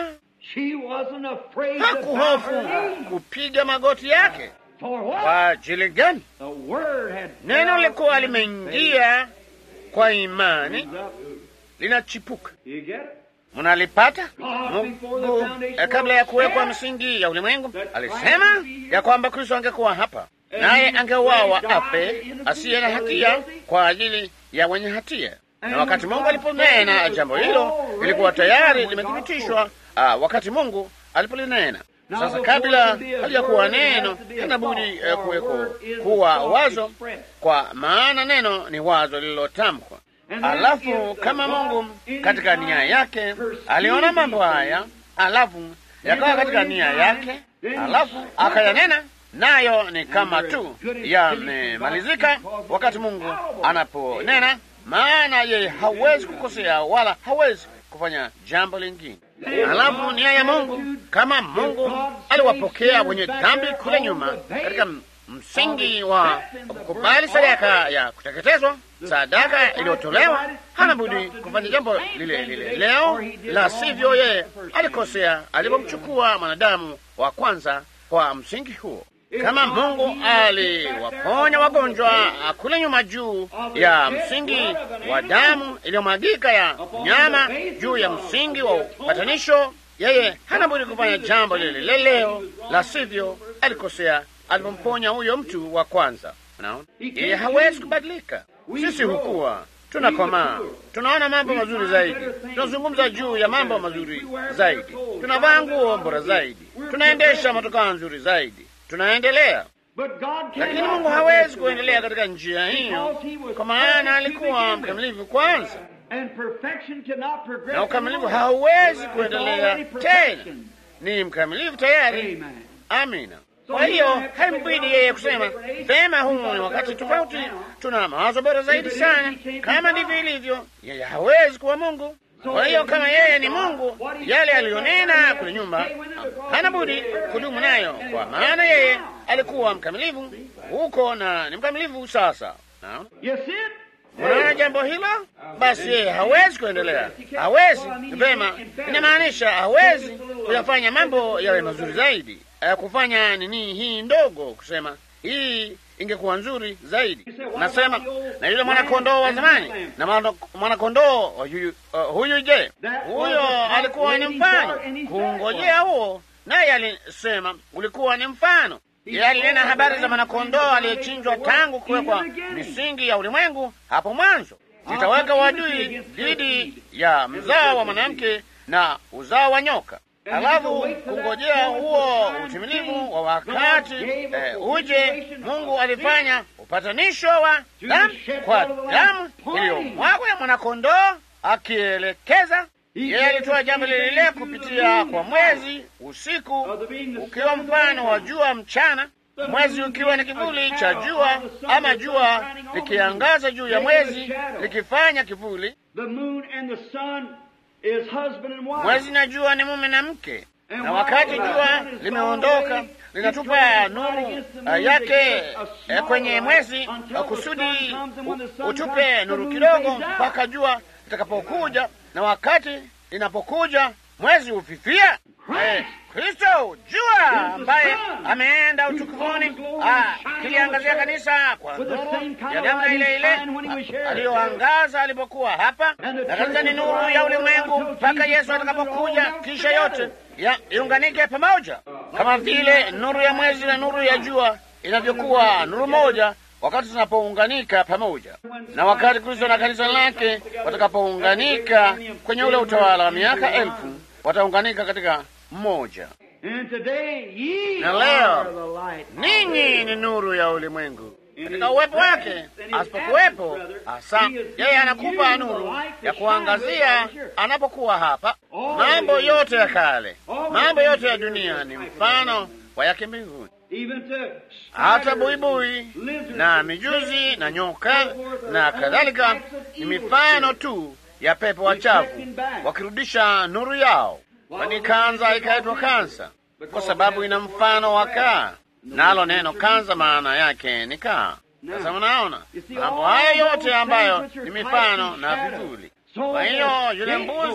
She wasn't afraid to hakuhofu bow her knee. kupiga magoti yake. For what? Kwa ajili gani? The word had Neno lilikuwa fell limeingia kwa imani, Comes up. linachipuka. You get it? Mnalipata? God, before the Mungu foundation eh, kabla ya of the kuwekwa earth, msingi ya ulimwengu that alisema Christ would be here. ya kwamba Kristo angekuwa hapa, And naye he angeuawa would die afe in the asiye na place of the hatia guilty. kwa ajili ya wenye hatia. And Na wakati when Mungu God aliponena said it jambo was hilo already lilikuwa tayari confirmed when God limethibitishwa ah, wakati Mungu alipolinena. Now, Sasa before kabla there be a halijakuwa word, there neno, has to be a hana budi thought, eh, or a kuweko word is kuwa a thought wazo, expressed. kwa maana neno ni wazo lililotamkwa. And then Alafu if the kama God Mungu in katika his nia mind yake perceived aliona mambo these haya, things, alafu yakawa they katika were in nia mind, yake, then he alafu spoke akayanena, nayo ni kama they're tu good as yamemalizika because wakati it's Mungu infallible. anaponena, maana yeye hawezi kukosea wala hawezi kufanya jambo lingine. Alafu nia ya Mungu, kama Mungu aliwapokea wenye dhambi kule nyuma katika msingi wa kukubali sadaka ya kuteketezwa, sadaka iliyotolewa, hana budi kufanya jambo lile lile leo, la sivyo yeye alikosea alipomchukua mwanadamu wa kwanza kwa msingi huo. Kama Mungu aliwaponya wagonjwa kule nyuma juu ya msingi wa damu iliyomwagika ya nyama, juu ya msingi wa upatanisho, yeye hana budi kufanya jambo lile lile leo, la sivyo alikosea alipomponya huyo mtu wa kwanza. Unaona, yeye hawezi kubadilika. Sisi hukuwa tunakomaa, tunaona mambo mazuri zaidi, tunazungumza juu ya mambo mazuri zaidi, tunavaa nguo bora zaidi, tunaendesha motokaa nzuri zaidi, tunaendelea. But God Lakini cannot Mungu hawezi perfect kuendelea katika njia hiyo, kwa maana alikuwa mkamilifu kwanza, And perfection cannot progress na ukamilifu anymore. hauwezi It's kuendelea already tena. perfection. Ni mkamilifu tayari. Amen. Amina. Kwa hiyo haimbidi yeye kusema vema, huu ni wakati tofauti, tuna mawazo bora zaidi sana. Kama ndivyo ilivyo, yeye hawezi kuwa Mungu. Kwa hiyo kama yeye ni Mungu, yale aliyonena kule nyuma hana budi kudumu nayo, kwa maana yeye alikuwa mkamilifu huko na ni mkamilifu sasa. Naona You see it? unaona jambo hilo, basi yeye hawezi kuendelea, hawezi vema. Inamaanisha hawezi kuyafanya mambo yawe mazuri zaidi, eh, kufanya nini hii ndogo, kusema hii ingekuwa nzuri zaidi. Nasema na yule mwanakondoo wa zamani na mwana- mwanakondoo huyu, uh, huyu je, huyo alikuwa ni mfano kungojea huo, naye alisema ulikuwa ni mfano. Yeye alinena habari za mwanakondoo aliyechinjwa tangu kuwekwa misingi ya ulimwengu hapo mwanzo. Nitaweka wadui dhidi ya mzao wa mwanamke na uzao wa nyoka. Alafu kungojea huo utimilifu wa wakati eh, uje, Mungu alifanya upatanisho wa damu kwa damu iliyomwagwa ya mwanakondoo, akielekeza yeye alitoa jambo lile lile kupitia kwa mwezi usiku ukiwa mfano wa jua mchana, mwezi ukiwa ni kivuli cha jua, ama jua likiangaza juu ya mwezi likifanya kivuli. The moon and the sun is husband and wife. Mwezi na jua ni mume na mke, na wakati jua limeondoka linatupa nuru uh, yake eh, kwenye mwezi uh, kusudi u- utupe nuru kidogo mpaka jua litakapokuja, na wakati linapokuja mwezi hufifia. Eh, Kristo jua ambaye ameenda utukufuni ah, kiliangazia kanisa kwa nuru ya namna ile ile ah, aliyoangaza alipokuwa hapa, na kanisa ni nuru ya ulimwengu mpaka Yesu atakapokuja, kisha yote ya iunganike pamoja, kama vile nuru ya mwezi na nuru ya jua inavyokuwa nuru moja wakati zinapounganika pamoja, na wakati Kristo na kanisa lake watakapounganika kwenye ule utawala wa miaka elfu, wataunganika katika mmoja. And today ye Na leo, are the light. Ninyi ni nuru ya ulimwengu. Katika uwepo wake, asipokuwepo hasa, yeye anakupa nuru ya kuangazia anapokuwa hapa. Mambo yote ya kale, mambo yote ya dunia ni mfano wa yake mbinguni. Even to Hata buibui na mijuzi na nyoka na kadhalika ni mifano tu ya pepo wachafu wakirudisha nuru yao. Kwani kanza ikaitwa kansa kwa sababu ina mfano wa kaa, nalo neno kanza maana yake ni kaa. Sasa unaona mambo haya yote ambayo ni mifano na vivuli. Kwa hiyo yule mbuzi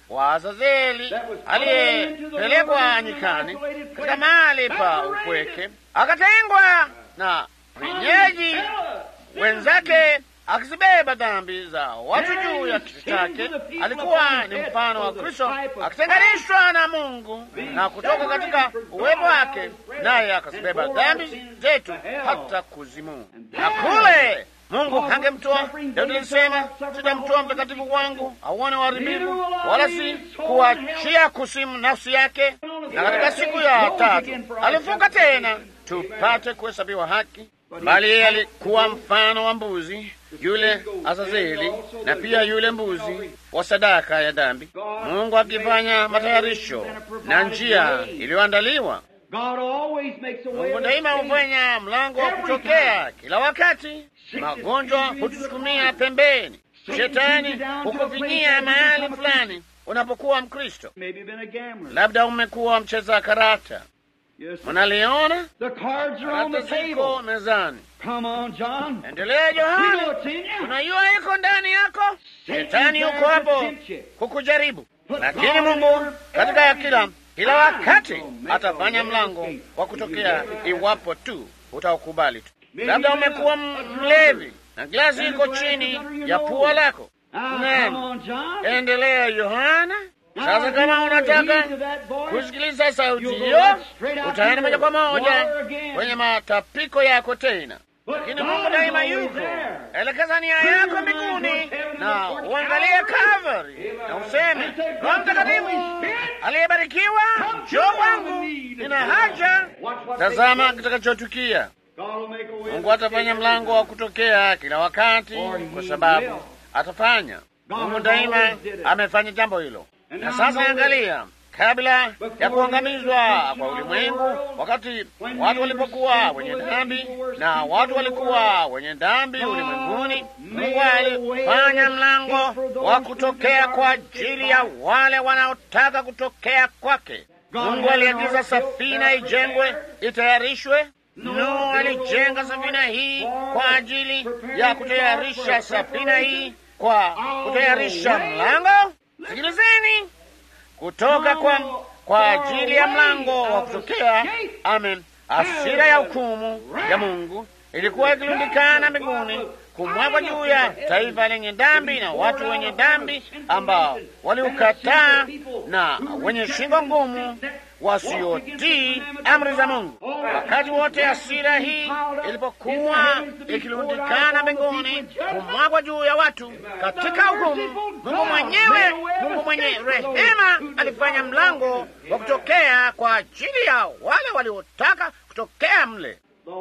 wa Azazeli aliyepelekwa nyikani katika mahali pa upweke, akatengwa na wenyeji wenzake akizibeba dhambi za watu juu ya kichwa chake. Alikuwa ni mfano wa Kristo akitenganishwa na Mungu na kutoka katika uwepo wake, naye akazibeba dhambi zetu hata kuzimu. Na kule Mungu hangemtoa. Daudi alisema, sitamtoa mtakatifu wangu auone uharibifu, wala si kuachia kusimu nafsi yake. Na katika siku ya tatu alifuka tena, tupate kuhesabiwa haki bali yeye alikuwa mfano wa mbuzi yule Azazeli, na pia yule mbuzi wa sadaka ya dhambi, Mungu akifanya matayarisho na njia iliyoandaliwa. Mungu daima hufanya mlango wa kutokea kila wakati. Magonjwa hutusukumia pembeni, shetani hukufinyia mahali fulani. Unapokuwa Mkristo, labda umekuwa mcheza karata Mnaliona karata ziko mezani. Endelea Yohana, unajua iko ndani yako. Shetani yuko hapo kukujaribu, lakini Mungu katika kila kila wakati atafanya mlango wa kutokea iwapo tu utaukubali tu. Labda umekuwa mlevi na glasi iko chini ya pua lako. Naam, endelea Yohana. Sasa kama unataka kusikiliza sauti hiyo, utaenda moja kwa moja kwenye matapiko yako tena. Lakini Mungu daima yuko. Elekeza nia yako mbinguni na uangalie Kalvari na useme, Roho Mtakatifu aliyebarikiwa, njoo kwangu, nina haja. Tazama kitakachotukia. Mungu atafanya mlango wa kutokea kila wakati, kwa sababu atafanya. Mungu daima amefanya jambo hilo. Na sasa angalia, kabla ya kuangamizwa kwa ulimwengu, wakati watu walipokuwa wenye dhambi na watu walikuwa wenye dhambi ulimwenguni, Mungu alifanya mlango wa kutokea kwa ajili ya wale wanaotaka kutokea kwake. Mungu aliagiza safina ijengwe, itayarishwe. Nuhu alijenga safina hii kwa ajili ya kutayarisha safina hii kwa kutayarisha mlango Sikilizeni, kutoka kwa kwa ajili ya mlango wa kutokea. Amen. Hasira ya hukumu ya Mungu ilikuwa ikilundikana mbinguni kumwagwa juu ya taifa lenye dhambi na watu wenye dhambi ambao waliukataa na wenye shingo ngumu wasiotii amri za Mungu. Wakati wote hasira hii ilipokuwa ikilundikana mbinguni kumwagwa juu ya watu katika hukumu, Mungu mwenyewe, Mungu mwenye rehema, alifanya mlango wa kutokea kwa ajili ya wale waliotaka kutokea mle,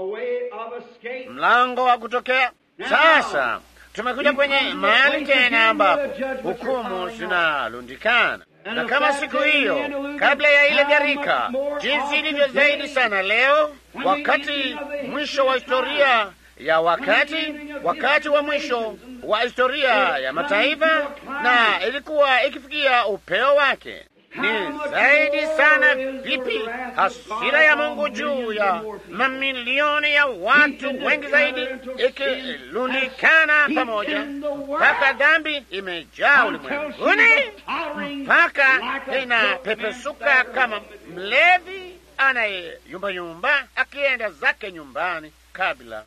mlango wa kutokea. Sasa tumekuja kwenye mahali tena ambapo hukumu zinalundikana na kama siku hiyo kabla ya ile gharika, jinsi ilivyo zaidi sana leo, wakati mwisho wa historia ya wakati, wakati wa mwisho wa historia ya mataifa, na ilikuwa ikifikia upeo wake. Ni zaidi sana vipi hasira ya Mungu juu ya mamilioni ya watu wengi zaidi ikilundikana pamoja mpaka dhambi imejaa ulimwenguni mpaka inapepesuka kama mlevi anayeyumbayumba akienda zake nyumbani kabla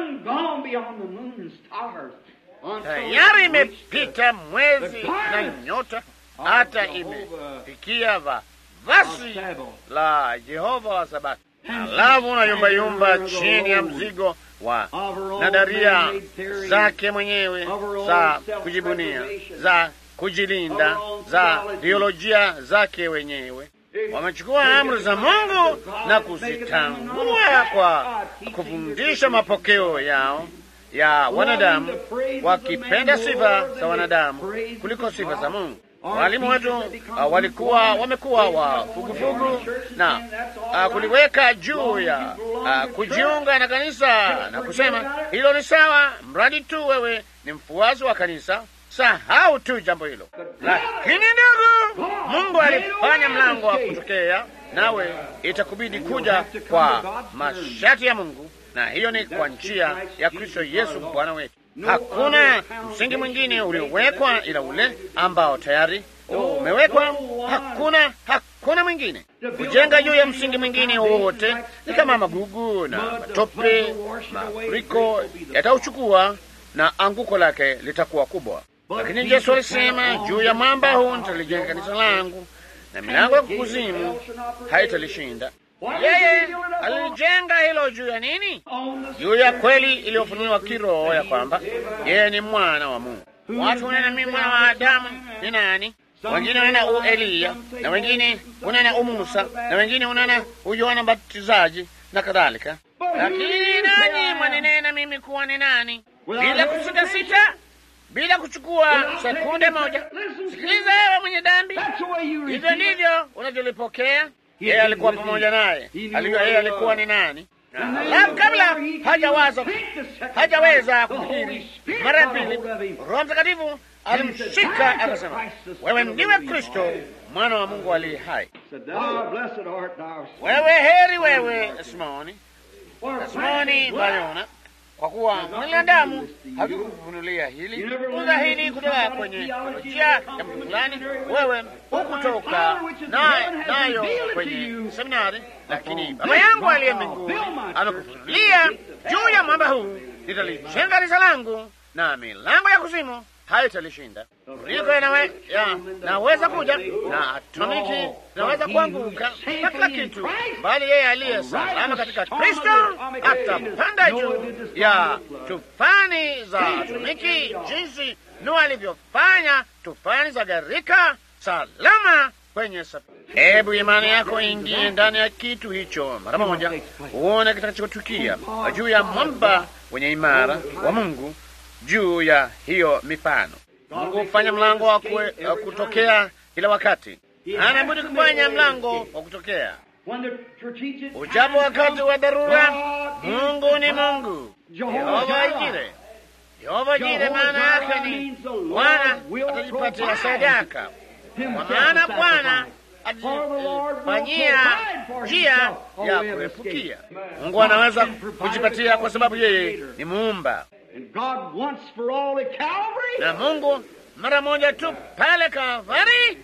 tayari imepita mwezi na nyota hata imefikia vazi la Jehova wa Sabato, alafu unayumbayumba chini ya mzigo wa nadaria zake mwenyewe za kujibunia, za kujilinda, za biolojia zake wenyewe. Wamechukua amri za Mungu na kuzitangua kwa kufundisha mapokeo yao ya wanadamu, wakipenda sifa za wanadamu kuliko sifa za Mungu. Walimu wetu uh, walikuwa wamekuwa wafugufugu na uh, kuliweka juu ya uh, kujiunga na kanisa na kusema hilo ni sawa, mradi tu wewe ni mfuasi wa kanisa. Sahau tu jambo hilo. Lakini ndugu, Mungu alifanya mlango wa kutokea, nawe itakubidi kuja kwa masharti ya Mungu, na hiyo ni kwa njia ya Kristo Yesu Bwana wetu. Hakuna msingi mwingine uliowekwa ila ule ambao tayari umewekwa, hakuna hakuna mwingine. Kujenga juu ya msingi mwingine wowote ni kama magugu na matope, mafuriko yatauchukua na anguko lake litakuwa kubwa. Lakini Yesu alisema, juu ya mwamba huu nitalijenga kanisa langu na milango ya kuzimu haitalishinda. Yeye alijenga hilo juu ya nini? Juu ya kweli iliyofunuliwa kiroho ya kwamba yeye ni mwana wa Mungu. Watu wanena mimi mwana wa Adamu ni nani? Wengine wanena u Eliya, na wengine unena u Musa, na wengine unena u Yohana Mbatizaji na kadhalika. Lakini nanyi mwaninena mimi kuwa ni nani? Bila kusitasita, bila kuchukua sekunde moja. Sikiliza ewe mwenye dhambi, hivyo ndivyo unavyolipokea. Yeye alikuwa pamoja naye, alijua yeye alikuwa ni nani. Alafu kabla hajawaza hajaweza kufikiri mara ya pili, Roho Mtakatifu alimshika akasema, wewe ndiwe Kristo mwana wa Mungu aliye hai. Wewe heri wewe Simoni, Simoni Bayona, kwa kuwa mwanadamu hakukufunulia hili uza hili kutoka kwenye teolojia ya mtu fulani, wewe hukutoka na nayo kwenye seminari, lakini Baba yangu aliye mbinguni amekufunulia juu ya mwamba huu nitalijenga kanisa langu na milango ya kuzimu haitalishinda. Riko yanawe, ya, naweza kuja na atomiki zinaweza kuanguka na kila kitu, bali yeye aliye salama katika Kristo atapanda juu ya tufani za atomiki, jinsi Nuhu alivyofanya tufani za gharika, salama kwenye safari. Hebu imani yako ingie ndani ya kitu hicho mara moja, uone kitakachotukia juu ya mwamba wenye imara wa Mungu juu ya hiyo mifano. Mungu hufanya mlango wa kutokea kila wakati, hana budi kufanya mlango wa kutokea. Ujapo wakati wa dharura, Mungu ni Mungu. Yehova Jire, Yehova Jire maana yake ni Bwana atajipatia sadaka, kwa maana Bwana atajifanyia njia ya kuepukia. Mungu anaweza kujipatia kwa sababu yeye ni muumba na Mungu mara moja tu pale Kalvari.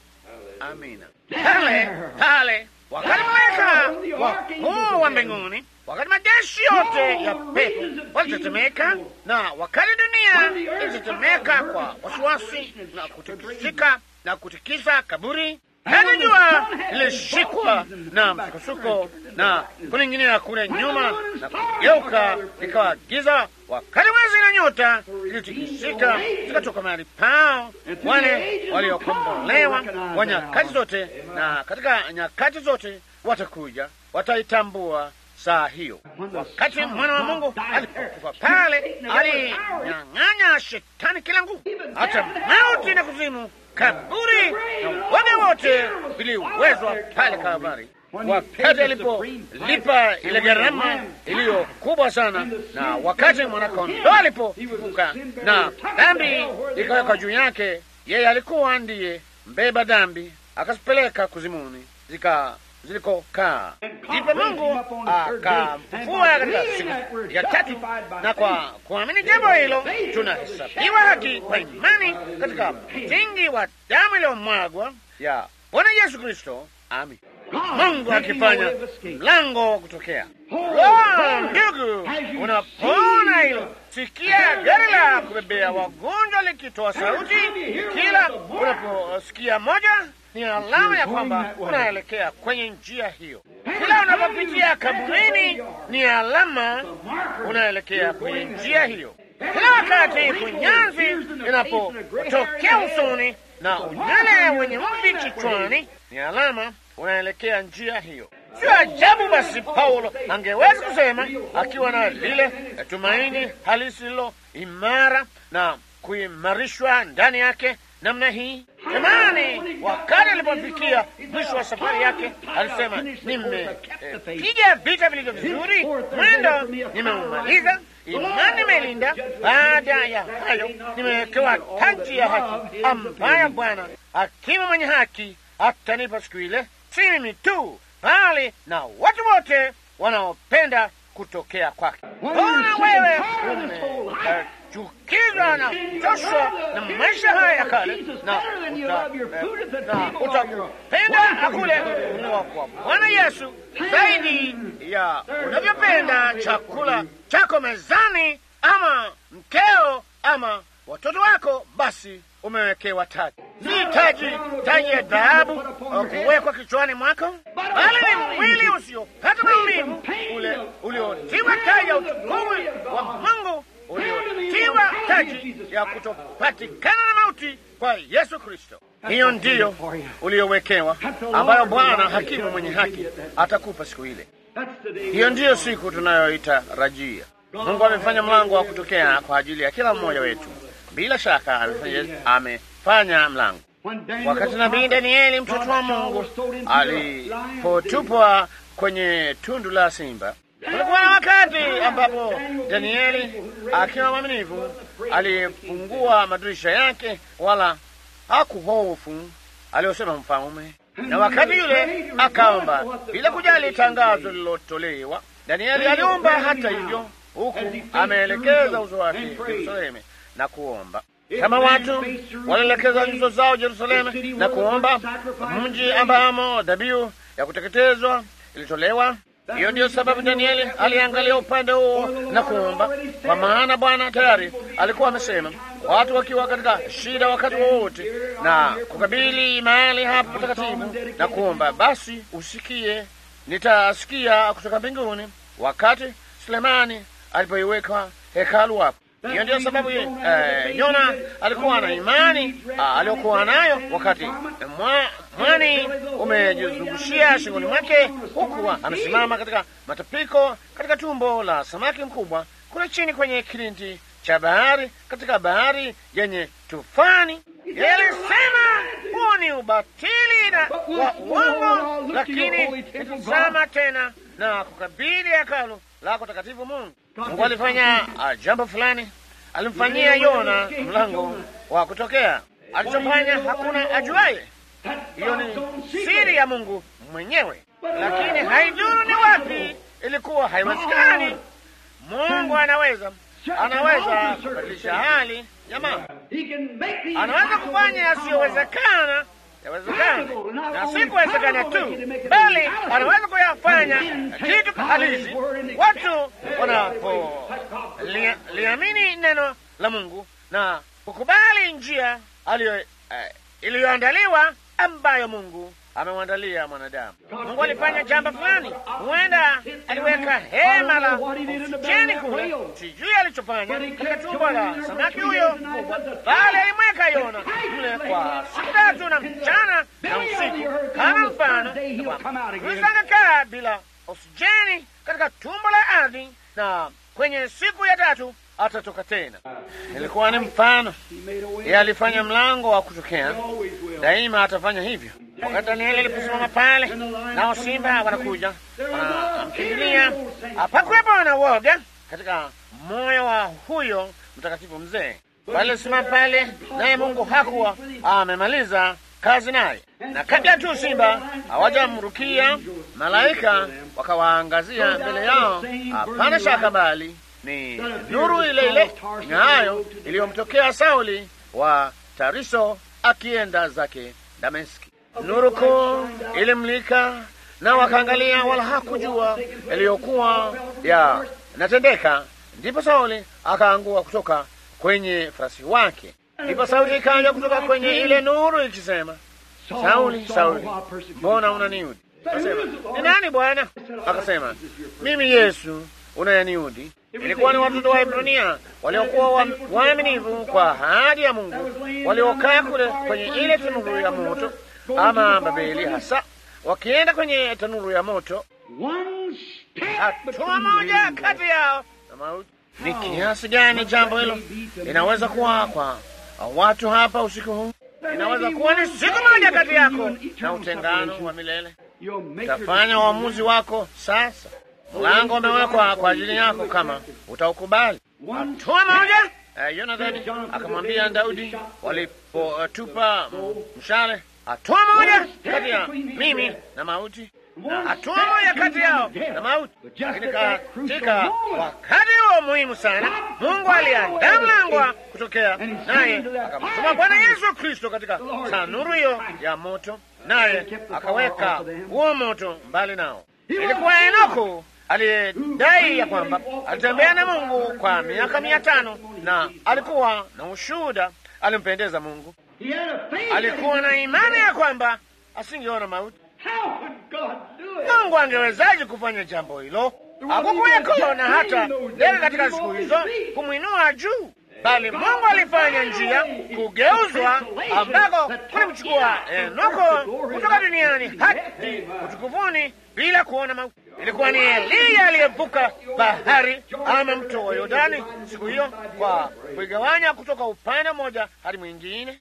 Amina. Pale pale, wakati malaika wakuu wa mbinguni, wakati majeshi yote ya pepo walitetemeka, na wakati dunia ilitetemeka kwa wasiwasi na kutikisika na kutikisa kaburi hata jua lilishikwa na msukosuko na kuning'inia kule nyuma na kugeuka ikawa giza, wakati mwezi na nyota ilitikisika zikatoka mahali pao. Wale waliokombolewa wa nyakati zote na katika nyakati zote watakuja, wataitambua saa hiyo. Wakati mwana wa Mungu alipokufa pale, alinyang'anya shetani kila nguvu, hata mauti na kuzimu kaburi na wote wote viliwezwa pale Kalvari, wakati alipolipa ile gharama iliyo kubwa sana, na wakati mwanakondoo alipofufuka na dhambi ikawekwa juu yake, yeye alikuwa ndiye mbeba dhambi, akazipeleka kuzimuni zika zilikokaa. Ndipo Mungu akamfufua katika siku ya tatu, na kwa kuamini jambo hilo tunahesabiwa haki kwa imani katika msingi wa damu iliyomwagwa ya Bwana Yesu Kristo. Amin. Mungu akifanya mlango wa kutokea. Oh, ndugu, unapoona hilo, sikia gari la kubebea wagonjwa likitoa sauti. Kila unaposikia moja ni alama ya kwamba unaelekea kwenye njia hiyo. Kila unapopitia kaburini ni alama unaelekea kwenye njia hiyo. Kila wakati kunyanzi inapotokea usoni na unywele wenye mvi kichwani ni alama unaelekea njia hiyo. Sio ajabu basi Paulo angeweza kusema akiwa na lile tumaini halisi lilo imara na kuimarishwa ndani yake namna hii. Jamani, wakati alipofikia mwisho wa safari yake alisema, nimepiga eh, vita vilivyo vizuri, mwendo nimeumaliza, imani nimeilinda. Baada ya hayo nimewekewa taji ya haki ambayo Bwana hakimu mwenye haki atanipa siku ile, si mimi tu, bali na watu wote wanaopenda kutokea kwake. Mbona wewe utachukizwa na kuchoshwa na maisha haya ya kale, na utapenda kule kununua kwa Bwana Yesu zaidi ya unavyopenda chakula chako mezani, ama mkeo, ama watoto wako, basi umewekewa taji. Si taji taji ya dhahabu kuwekwa kichwani mwako, bali ni mwili usiopata maumivu, ule uliotiwa taji ya utukufu wa Mungu, uliotiwa taji ya kutopatikana na mauti kwa Yesu Kristo. Hiyo ndiyo uliowekewa, ambayo Bwana hakimu mwenye haki atakupa siku ile. Hiyo ndiyo siku tunayoitarajia. Mungu amefanya mlango wa kutokea kwa ajili ya kila mmoja wetu. Bila shaka amefanya, amefanya mlango. Wakati nabii Danieli mtoto wa Mungu alipotupwa kwenye tundu la simba, kulikuwa na wakati ambapo Danieli akiwa mwaminifu alifungua madirisha yake, wala hakuhofu aliyosema mfalme, na wakati yule akaomba bila kujali tangazo lililotolewa. Danieli aliomba hata hivyo, huku ameelekeza uso wake Yerusalemu na kuomba kama watu walielekeza nyuso zao Yerusalemu na kuomba mji ambamo dhabihu ya kuteketezwa ilitolewa. Hiyo ndiyo sababu Danieli aliangalia upande huo na kuomba, kwa maana Bwana tayari alikuwa amesema, watu wakiwa katika shida wakati wowote na kukabili mahali hapo patakatifu na kuomba, basi usikie, nitasikia kutoka mbinguni, wakati Sulemani alipoiweka hekalu hapo. Hiyo ndiyo sababu uh, Yona alikuwa na imani uh, aliyokuwa nayo wakati mwa, mwani umejizungushia shingoni mwake, huku amesimama katika matapiko katika tumbo la samaki mkubwa kule chini kwenye kilindi cha bahari katika bahari yenye tufani. Alisema huo ni ubatili na wa uongo, lakini itazama tena na kukabili hekalu lako takatifu Mungu. Mungu alifanya uh, jambo fulani, alimfanyia Yona mlango wa kutokea. Alichofanya hakuna ajuaye. Hiyo ni siri ya Mungu mwenyewe, lakini haidhuru ni wapi, ilikuwa haiwezekani. Mungu anaweza anaweza kubadilisha hali ya mambo, anaweza kufanya yasiyowezekana yawezekana, na si kuwezekana tu, bali anaweza kuyafanya kitu halisi. Watu wanapoliamini neno la Mungu na kukubali njia aliyo uh, iliyoandaliwa ambayo Mungu amemwandalia mwanadamu. Mungu alifanya jambo fulani, huenda aliweka hema la oksijeni kule, sijui alichofanya katika tumbo la samaki huyo mkubwa, bali alimweka Yona mle kwa siku tatu na mchana na usiku, kama mfano Kristo angekaa bila oksijeni katika tumbo la ardhi, na kwenye siku ya tatu atatoka tena. Ilikuwa ni mfano, yeye alifanya mlango wa kutokea, daima atafanya hivyo. Wakati Danieli aliposimama pale, nao simba wanakuja wanamkimbilia, hapakuwepo na woga katika moyo wa huyo mtakatifu mzee. Walisimama pale, naye Mungu hakuwa amemaliza kazi naye, na kabla tu simba hawajamrukia, malaika wakawaangazia mbele yao. Hapana shaka, bali ni nuru ile ile ing'aayo iliyomtokea Sauli wa Tariso akienda zake Dameski. Nuru kuu ilimlika na wakaangalia, wala hakujua yaliyokuwa ya natendeka. Ndipo Sauli akaangua kutoka kwenye farasi wake. Ndipo sauti ikaja kutoka kwenye ile nuru ikisema, Sauli, Sauli, mbona unaniudhi? Akasema, ni nani Bwana? Akasema, mimi Yesu unayaniudhi. Ilikuwa ni watoto wa Ibrania waliokuwa waaminifu kwa ahadi ya Mungu, waliokaa kule kwenye ile tanuru ya moto ama Babeli, hasa wakienda kwenye tanuru ya moto. Hatua moja kati yao na mauti. Ni kiasi gani jambo hilo inaweza kuwa kwa watu hapa usiku huu? Inaweza kuwa ni siku moja kati yako na utengano wa milele. Utafanya uamuzi wako sasa. Mlango umewekwa kwa ajili yako kama utaukubali. Hatua moja. Uh, Yonathani akamwambia Daudi walipotupa uh, mshale, hatua moja kati ya mimi na mauti. na hatua moja kati yao na mauti. Lakini katika wakati huo muhimu sana, Mungu aliandaa mlango wa kutokea, naye akamtuma Bwana Yesu Kristo katika tanuru hiyo ya moto, naye akaweka huo moto mbali nao. Ilikuwa Enoko aliyedai ya kwamba alitembea na Mungu kwa miaka mia tano na alikuwa na ushuhuda, alimpendeza Mungu. Alikuwa na imani ya kwamba asingeona mauti. Mungu angewezaje kufanya jambo hilo? Hakukuweko na hata ndege katika siku hizo kumwinua juu, bali Mungu alifanya njia kugeuzwa, ambako kulimchukua Enoko kutoka duniani hadi utukufuni bila kuona mauti. Ilikuwa ni Eliya aliyevuka bahari ama mto wa Yordani siku hiyo kwa kuigawanya kutoka upande mmoja hadi mwingine.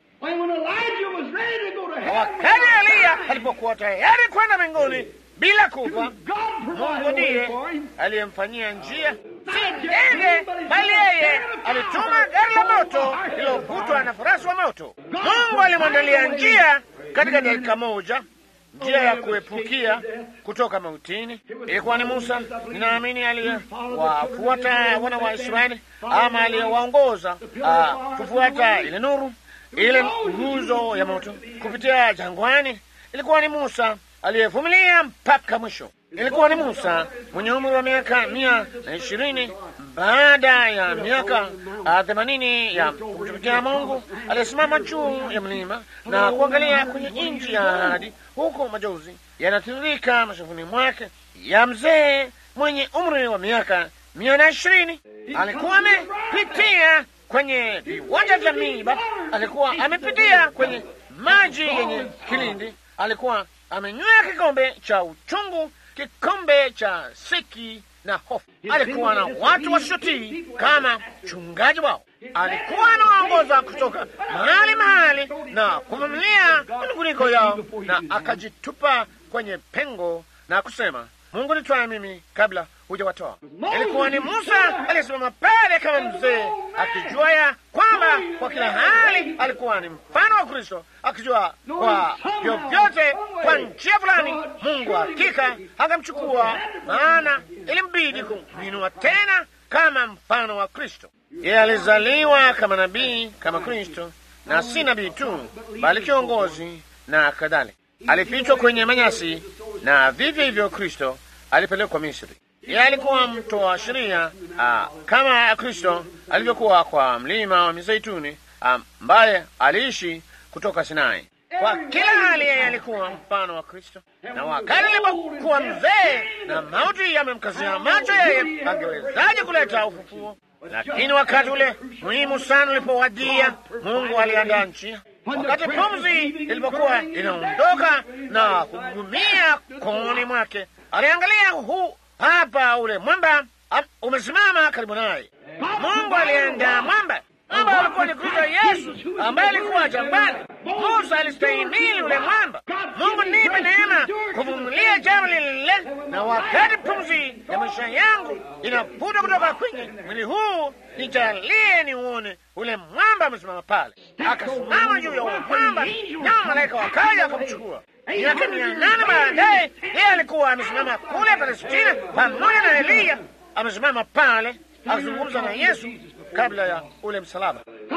Wakati Eliya alipokuwa tayari kwenda mbinguni bila kufa, Mungu ndiye aliyemfanyia njia, si ndege, bali yeye alituma gari la moto lililovutwa na farasi wa moto. Mungu alimwandalia njia katika dakika moja, njia ya kuepukia kutoka mautini. Ilikuwa ni Musa, ninaamini, aliyewafuata wana wa Israeli ama aliyewaongoza uh, kufuata ile nuru ile nguzo ya moto kupitia jangwani. Ilikuwa ni Musa aliyevumilia mpaka mwisho. Ilikuwa ni Musa mwenye umri wa miaka mia na ishirini baada ya miaka themanini ya kumtumikia Mungu, aliyesimama juu ya mlima na kuangalia kwenye nchi ya ahadi, huko majozi yanatiririka mashavuni mwake, ya mzee mwenye umri wa miaka mia na ishirini. Alikuwa amepitia kwenye viwanja vya miiba, alikuwa amepitia kwenye maji yenye kilindi, alikuwa amenywea kikombe cha uchungu, kikombe cha siki na hofu. Alikuwa na watu wasiotii kama mchungaji wao, alikuwa anawaongoza kutoka mahali mahali na kuvumilia manunguniko yao, na akajitupa kwenye pengo na kusema, Mungu nitwaye mimi kabla hujawatoa. Ilikuwa ni Musa aliyesimama pale kama mzee, akijua ya kwamba kwa kila hali alikuwa ni mfano wa Kristo, akijua kwa vyovyote, kwa njia fulani, Mungu hakika angemchukua, maana ilimbidi kumwinua tena kama mfano wa Kristo. Yeye alizaliwa kama nabii, kama Kristo, na si nabii tu, bali kiongozi na kadhalika. Alifichwa kwenye manyasi, na vivyo hivyo Kristo alipelekwa Misri. Yeye alikuwa mtoa sheria kama Kristo alivyokuwa kwa mlima wa Mizeituni, ambaye aliishi kutoka Sinai. Kwa kila hali yeye alikuwa mfano wa Kristo, na wakati alipokuwa mzee na mauti yamemkazia macho, yeye angewezaje kuleta ufufuo? Lakini wakati ule muhimu sana ulipowadia, Mungu aliandaa njia. Wakati pumzi ilipokuwa inaondoka na kugumia kooni mwake, aliangalia huu hapa ule mwamba umesimama karibu naye. Mungu aliandaa mwamba. Mwamba alikuwa ni Kristo Yesu ambaye alikuwa jangwani. Musa alistahimili ule mwamba. Mungu nipe neema kuvumilia jambo lile, na wakati pumzi ya maisha yangu inavuta kutoka kwenye mwili huu, nijalie niuone ule mwamba amesimama pale. Akasimama juu ya ule mwamba, nao malaika wakaja wakamchukua. Miaka mia nane baadaye yeye alikuwa amesimama kule Palestina pamoja na Eliya, amesimama pale akizungumza na Yesu kabla ya ule msalaba.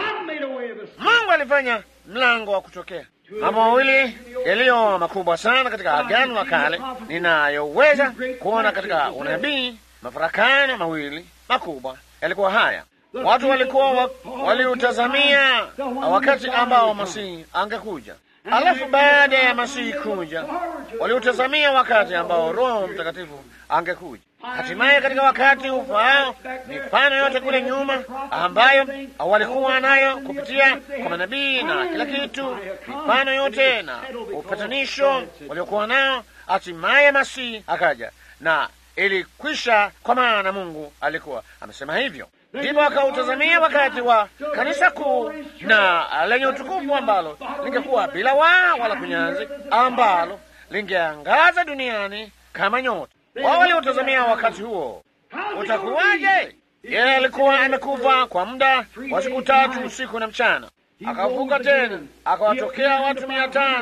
Mungu alifanya mlango wa kutokea. Mambo mawili yaliyo makubwa sana katika Agano la Kale ninayoweza kuona katika unabii, mafarakano mawili makubwa yalikuwa haya. Watu walikuwa waliutazamia wakati ambao Masihi angekuja, alafu baada ya Masihi kuja waliutazamia wakati ambao Roho Mtakatifu angekuja. Hatimaye katika wakati ufaao, mifano yote kule nyuma ambayo walikuwa nayo kupitia kwa manabii na kila kitu, mifano yote na upatanisho waliokuwa nao, hatimaye Masihi akaja na ilikwisha, kwa maana Mungu alikuwa amesema hivyo. Ndipo akautazamia wakati wa kanisa kuu na lenye utukufu ambalo lingekuwa bila waa wala kunyanzi, ambalo lingeangaza duniani kama nyota. Wao waliutazamia wakati huo utakuwaje? Yeye alikuwa amekufa kwa muda wa siku tatu usiku na mchana, akafuka tena, akawatokea watu mia tano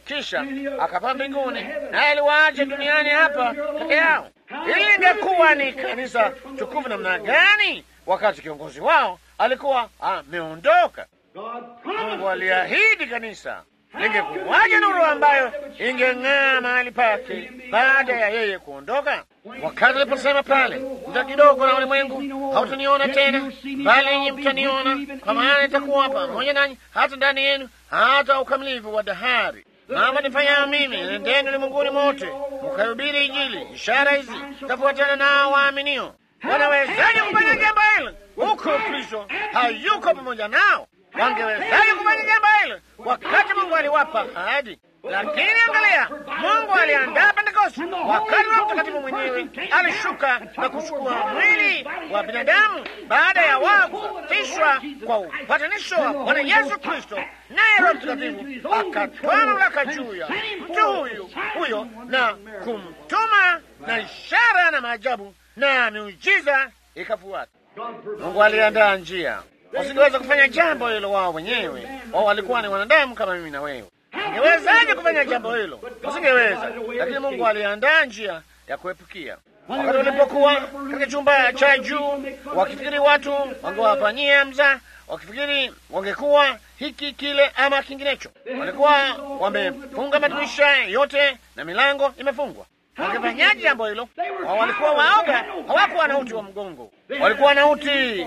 kisha akapaa mbinguni, naye aliwaacha duniani hapa peke yao. Hili lingekuwa ni kanisa tukufu namna gani wakati kiongozi wao alikuwa ameondoka? Mungu aliahidi kanisa lingekuwaje nuru ambayo ingeng'aa mahali pake baada ya yeye kuondoka. Wakati aliposema pale, muda kidogo na ulimwengu hautaniona tena, bali ninyi mtaniona, kwa maana nitakuwa pamoja nanyi hata ndani yenu, hata ukamilifu wa dahari. Mambo nifanyayo mimi, nendeni ulimwenguni mote, mkahubiri Injili. Ishara hizi tafuatana nao waaminio. Wanawezaje kufanya jambo hilo huku Kristo hayuko pamoja nao? Wangewezaje kufanya jambo hilo wakati Mungu aliwapa ahadi? Lakini angalia, Mungu aliandaa Pentekoste wakati wa Mtakatifu mwenyewe alishuka na kuchukua mwili wa binadamu baada ya wao kusafishwa kwa upatanisho wa Bwana Yesu Kristo, naye Roho Mtakatifu akatoa mamlaka juu ya mtu huyu huyo na kumtuma, na ishara na maajabu na miujiza ikafuata. Mungu aliandaa njia wasingeweza kufanya jambo hilo wao wenyewe. Wao walikuwa ni wanadamu kama mimi na wewe. Ingewezaje kufanya jambo hilo? Wasingeweza, lakini Mungu aliandaa njia ya kuepukia. Wakati walipokuwa katika chumba cha juu, wakifikiri watu wangewafanyia mzaa, wakifikiri wangekuwa hiki kile ama kinginecho, walikuwa wamefunga madirisha yote na milango imefungwa. Wangefanyaje jambo hilo? Wao walikuwa waoga, hawakuwa na uti wa mgongo, walikuwa na uti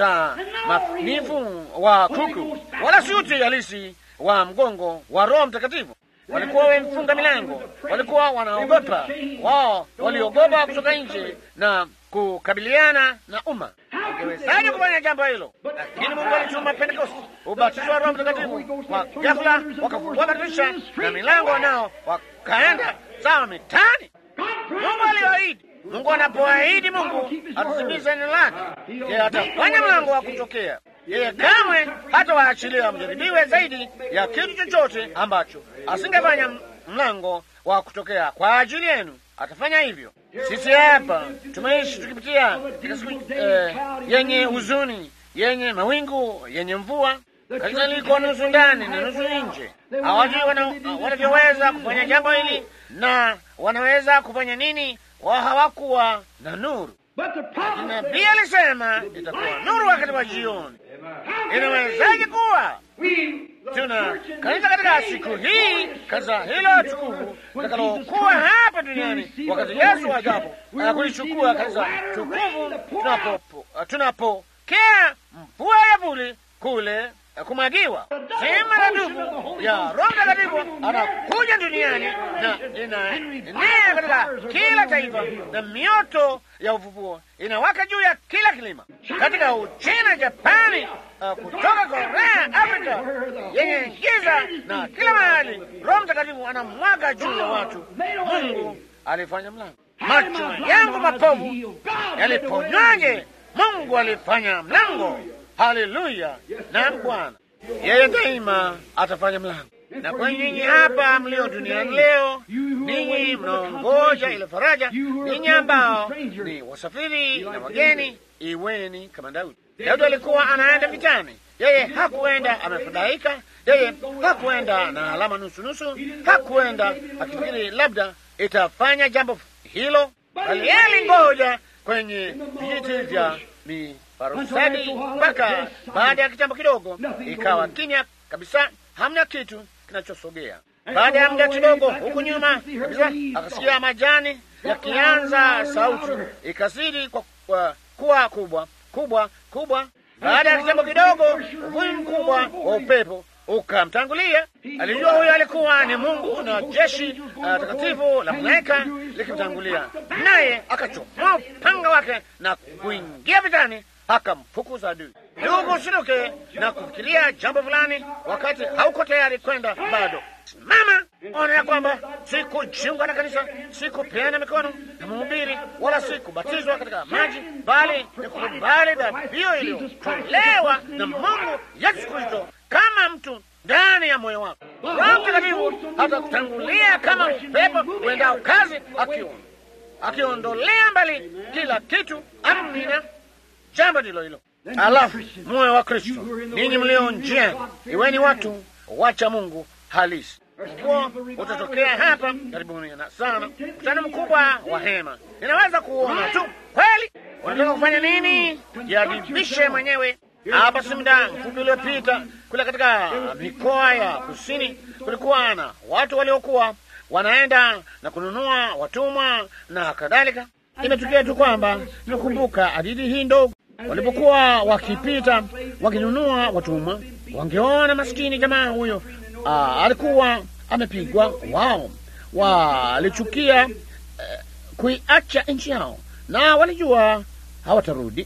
mtakatifu wa kuku, wala si uti halisi wa mgongo wa Roho Mtakatifu. Walikuwa wamefunga milango, walikuwa wanaogopa. Wao waliogopa kutoka nje na kukabiliana na umma. Ungewezaje kufanya jambo hilo? Lakini Mungu alituma Pentekoste, ubatizo wa Roho Mtakatifu. Kwa ghafla wakafungua madirisha na milango, nao wakaenda sawa mitani. Mungu aliahidi. Mungu anapoahidi, Mungu atatimiza neno lake. Yeye atafanya mlango wa kutokea. Yeye kamwe hata waachilia mjaribiwe zaidi ya kitu chochote ambacho asingefanya mlango wa kutokea kwa ajili yenu. Atafanya hivyo. Sisi hapa tumeishi tukipitia katika siku eh, yenye huzuni, yenye mawingu, yenye mvua. Kanisa liko nusu ndani na nusu nje. Hawajui wanavyoweza kufanya jambo hili na wanaweza kufanya nini. Wao hawakuwa na nuru. Nabii alisema itakuwa nuru wakati wa jioni. Inawezaje kuwa tuna kanisa katika siku hii, kanisa hilo tukufu litakalokuwa hapa duniani wakati Yesu ajapo kulichukua kanisa tukufu, tunapokea mvua ya vuli kule kumwagiwa sehemu maradufu ya Roho Mtakatifu anakuja duniani na inaenea katika kila taifa, na mioto ya ufufuo inawaka juu ya kila kilima, katika Uchina, Japani, uh, kutoka Korea, Afrika yenye giza na kila mahali. Roho Mtakatifu anamwaga juu ya watu. Mungu alifanya mlango. Macho yangu mapovu yaliponywaje? Mungu alifanya mlango. Haleluya! Na Bwana yeye daima atafanya mlango. Na kwa nyinyi hapa mlio duniani leo, ninyi mnaongoja ile faraja, ninyi ambao ni wasafiri na wageni, iweni kama Daudi. Daudi alikuwa anaenda vitani, yeye hakuenda amefadhaika, yeye hakuenda na alama nusu nusu, hakuenda akifikiri labda itafanya jambo hilo, bali yeye alingoja kwenye vijiti vya miparusadi mpaka baada ya kitambo kidogo ikawa kimya kabisa, hamna kitu kinachosogea. Baada ya muda kidogo, huku nyuma kabisa, akasikia majani yakianza, sauti ikazidi kwa, kwa, kuwa kubwa kubwa kubwa. Baada ya kitambo kidogo, uvumi mkubwa wa upepo ukamtangulia. Alijua huyo alikuwa ni Mungu na jeshi uh, takatifu la malaika likimtangulia, naye akachomoa upanga wake na kuingia vitani, akamfukuza adui. Ndugu, usiruke na kufikiria jambo fulani wakati hauko tayari kwenda bado. Simama, ona ya kwamba sikujiunga na kanisa, sikupeana mikono na mhubiri, wala sikubatizwa katika maji, bali ni kukubali dhabihu iliyotolewa na Mungu Yesu Kristo kama mtu ndani ya moyo wako. Roho Mtakatifu atakutangulia kama upepo uendao kazi, akiondolea mbali kila kitu. Amina, jambo ndilo hilo. Alafu moyo wa Kristo, ninyi mlio njiani, iweni watu wacha Mungu halisi. huo utatokea hapa karibuni na sana, mkutano mkubwa wa hema. Ninaweza kuona tu kweli. Unataka kufanya nini? Jiadibishe mwenyewe. Hapa si muda mfupi uliopita, kule katika mikoa ya kusini, kulikuwa na watu waliokuwa wanaenda na kununua watumwa na kadhalika. Imetukia tu kwamba nimekumbuka hadithi hii ndogo. Walipokuwa wakipita wakinunua watumwa, wangeona maskini jamaa huyo aa, alikuwa amepigwa. Wao walichukia eh, kuiacha nchi yao na walijua hawatarudi.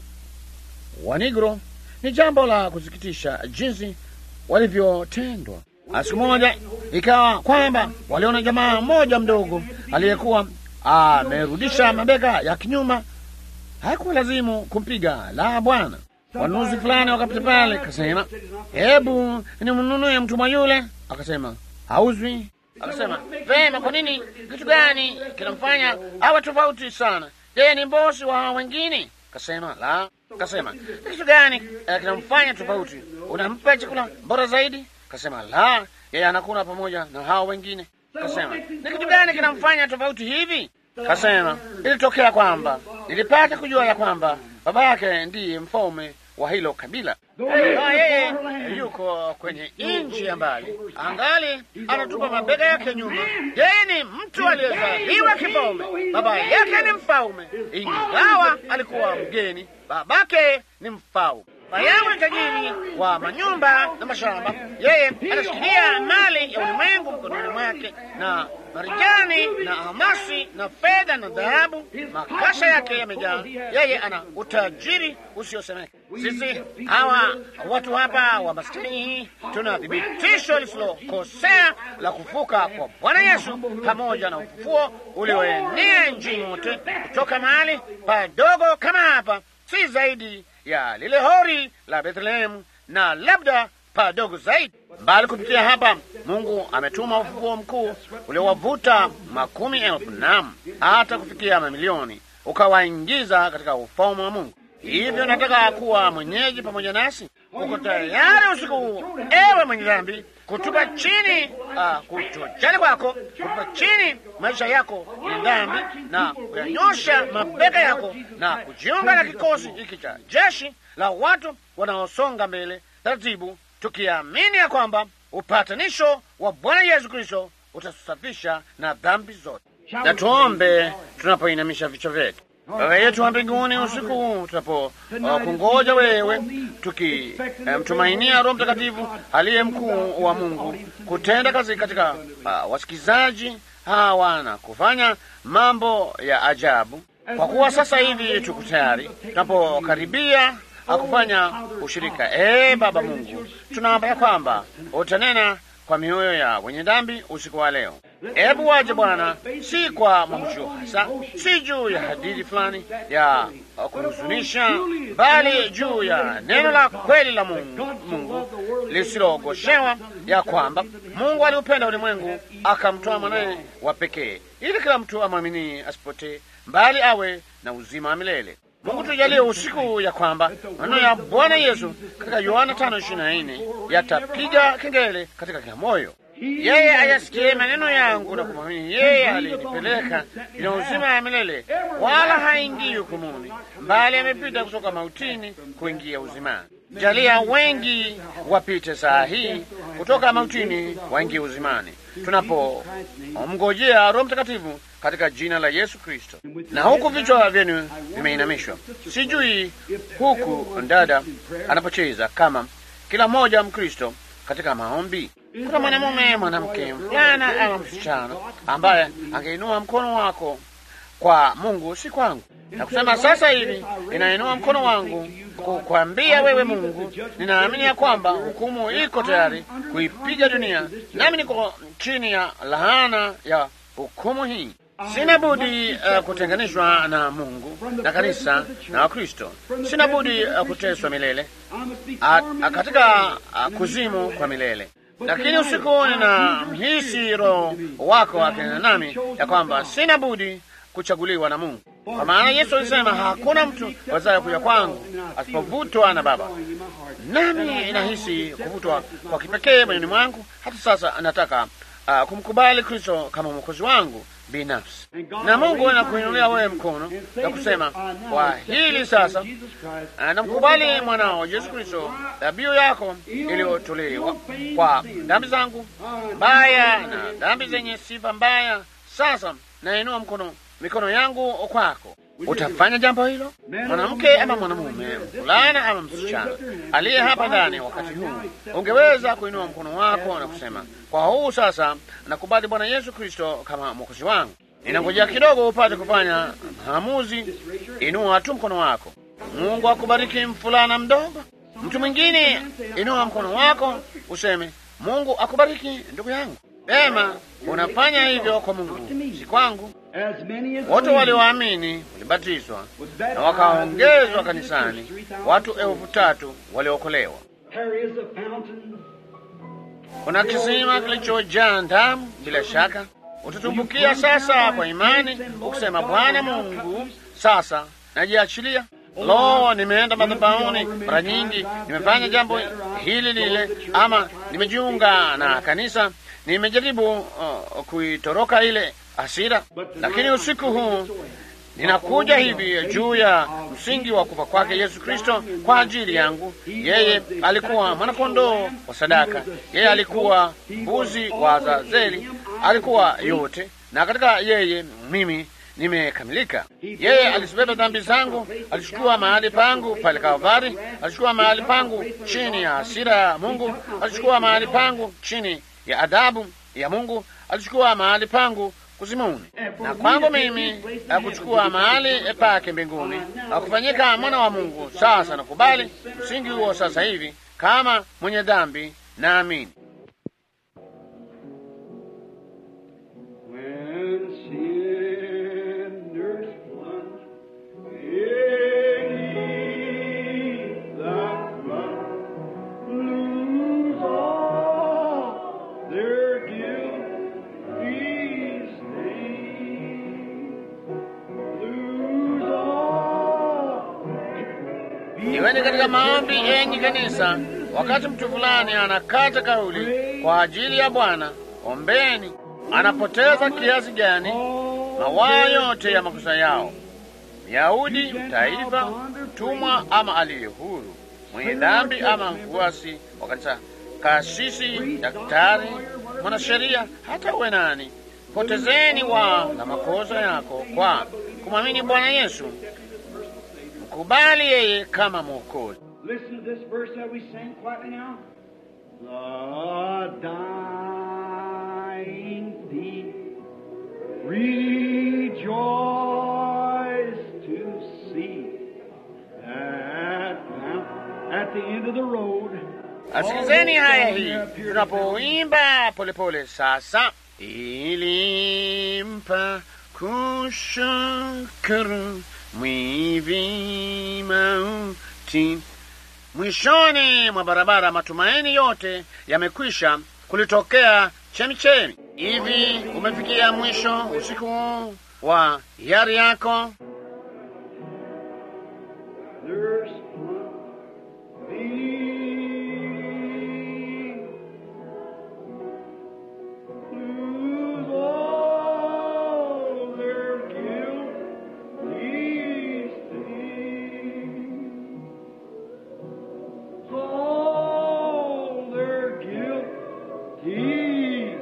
Wanigro, ni jambo la kusikitisha jinsi walivyotendwa. Siku moja ikawa kwamba waliona jamaa mmoja mdogo aliyekuwa amerudisha mabega ya kinyuma. Haikuwa lazimu kumpiga, la bwana. Wanunuzi fulani wakapita pale, akasema hebu nimnunue mtumwa yule. Akasema hauzwi. Akasema vema, kwa nini? Kitu gani kinamfanya awe tofauti sana? Yeye ni mbosi wa wengine. Akasema la. Akasema kitu gani eh, kinamfanya tofauti? Unampa chakula bora zaidi? Akasema la, yeye anakula pamoja na hao wengine. Kasema ni kitu gani kinamfanya tofauti hivi? Kasema ilitokea kwamba nilipata kujua ya kwamba baba yake ndiye mfalme wa hilo kabila, na yeye yuko kwenye nchi ya mbali, angali anatupa mabega yake nyuma. Yeye ni mtu aliyezaliwa kifalme, baba yake ni mfalme, ingawa alikuwa mgeni, babake ni mfalme. Baba yangu ni tajiri wa manyumba na mashamba. Yeye anashikilia mali ya ulimwengu mkononi mwake, na marijani na almasi na fedha na dhahabu, makasha yake yamejaa. Yeye ana utajiri usiosemeka. Sisi hawa watu hapa wa maskini hii tuna thibitisho lisilokosea la kufuka kwa Bwana Yesu pamoja na ufufuo ulioenea nchini mote, kutoka mahali padogo kama hapa, si zaidi ya lile hori la Bethlehemu na labda padogo zaidi mbali. Kupitia hapa, Mungu ametuma ufufuo mkuu uliowavuta makumi elfu nam hata kufikia mamilioni, ukawaingiza katika ufalme wa Mungu. Hivyo nataka kuwa mwenyeji pamoja nasi. Uko tayari usiku huu, ewe mwenye dhambi, kutupa chini uh, kutojali kwako, kutupa chini maisha yako ni dhambi, na kuyanyosha mabega yako na kujiunga na kikosi hiki cha jeshi la watu wanaosonga mbele taratibu, tukiamini ya kwamba upatanisho wa Bwana Yesu Kristo utasafisha na dhambi zote. Na tuombe tunapoinamisha vichwa vyetu. Baba yetu wa mbinguni, usiku huu tunapo uh, kungoja wewe, tukimtumainia um, Roho Mtakatifu aliye mkuu wa Mungu kutenda kazi katika uh, wasikizaji hawa na kufanya mambo ya ajabu, kwa kuwa sasa hivi tuko tayari tunapokaribia akufanya ushirika. Ee Baba Mungu, tunaomba ya kwamba utanena kwa mioyo ya wenye dhambi usiku wa leo. Hebu waje Bwana, si kwa mahushio hasa, si juu ya hadithi fulani ya kuhuzunisha, bali juu ya neno la kweli la Mungu, Mungu lisilogoshewa, ya kwamba Mungu aliupenda ulimwengu akamtoa mwanaye wa pekee, ili kila mtu amwamini asipotee, bali awe na uzima wa milele. Mungu tujalie usiku ya kwamba maneno ya Bwana Yesu katika Yohana tano ishirini na nne yatapiga kengele katika kila moyo. Yeye ayasikie maneno yangu na kumwamini yeye alinipeleka ina uzima wa milele, wala haingii hukumuni, bali amepita kutoka mautini kuingia uzimani. Jalia wengi wapite saa hii kutoka mautini waingie uzimani, tunapomngojea Roho Mtakatifu katika jina la Yesu Kristo. Na huku vichwa vyenu vimeinamishwa, sijui huku dada anapocheza kama kila mmoja Mkristo katika maombi. Kuna mwanamume, mwanamke, mvulana ama msichana ambaye angeinua mkono wako kwa Mungu, si kwangu, na kusema sasa hivi inainua mkono wangu kukwambia wewe Mungu, ninaamini ya kwamba hukumu iko tayari kuipiga dunia, nami niko chini ya laana ya hukumu hii. Sina budi uh, kutenganishwa na Mungu na kanisa na Wakristo. Sina budi uh, kuteswa milele a, a, katika uh, kuzimu kwa milele. Lakini usiku nina mhisi Roho wako akinena nami ya kwamba sina budi kuchaguliwa na Mungu, kwa maana Yesu alisema hakuna mtu wazaye kuja kwangu asipovutwa na Baba. Nami nahisi kuvutwa kwa kipekee moyoni mwangu. Hata sasa nataka uh, kumkubali Kristo kama mwokozi wangu binafsi, na Mungu anakuinulia wewe mkono na kusema kwa hili sasa, uh, namkubali mwanao Yesu Kristo, dhabihu yako iliyotolewa kwa dhambi zangu mbaya na dhambi zenye sifa mbaya. Sasa nainua mkono mikono yangu kwako. Utafanya jambo hilo, mwanamke ama mwanamume, mvulana ama msichana aliye hapa ndani wakati huu, ungeweza kuinua mkono wako na kusema, kwa huu sasa nakubali Bwana Yesu Kristo kama mwokozi wangu. Ninangojea kidogo upate kufanya maamuzi. Inua tu mkono wako. Mungu akubariki, mfulana mdogo. Mtu mwingine, inua mkono wako useme, Mungu akubariki ndugu yangu. Ema, unafanya hivyo kwa Mungu, si kwangu. Wote walioamini walibatizwa na wakaongezwa kanisani, watu elfu tatu waliokolewa. Kuna kisima kilichojaa damu. Bila shaka utatumbukia sasa kwa imani, ukisema Bwana Mungu, sasa najiachilia. Lo, nimeenda madhabahuni mara nyingi, nimefanya jambo hili lile, ama nimejiunga na kanisa, nimejaribu uh, kuitoroka ile hasira, lakini usiku huu ninakuja hivi juu ya msingi wa kufa kwake Yesu Kristo kwa ajili yangu. Yeye alikuwa mwanakondoo wa sadaka, yeye alikuwa mbuzi wa Azazeli, alikuwa yote, na katika yeye mimi nimekamilika. Yeye alizibeba dhambi zangu, alichukua mahali pangu pale Kalvari, alichukua mahali pangu chini ya hasira ya Mungu, alichukua mahali pangu chini ya adhabu ya Mungu, alichukua mahali pangu kuzimuni, na kwangu mimi akuchukua mahali pake mbinguni, akufanyika mwana wa Mungu. Sasa nakubali msingi huo sasa hivi kama mwenye dhambi, naamini. Iweni katika maombi, enyi kanisa. Wakati mtu fulani anakata kauli kwa ajili ya Bwana, ombeni. Anapoteza kiasi gani mawaa yote ya makosa yao, Myahudi, taifa, mtumwa ama aliye huru, mwenye dhambi ama mfuasi wa kanisa, kasisi, daktari, mwanasheria, hata uwe nani, potezeni waa la makosa yako kwa kumwamini Bwana Yesu. Kubali yeye kama Mwokozi. Listen to this verse that we sang quietly now. The dying thief rejoice to see that fountain at the end of the road. Asikizeni haya hii tunapoimba polepole sasa, ilimpa kushukuru mwivi mauti. Mwishoni mwa barabara matumaini yote yamekwisha, kulitokea chemichemi. Hivi umefikia mwisho usiku wa hiari yako? There's thee. Lose all their guilt, these things. All their guilt, these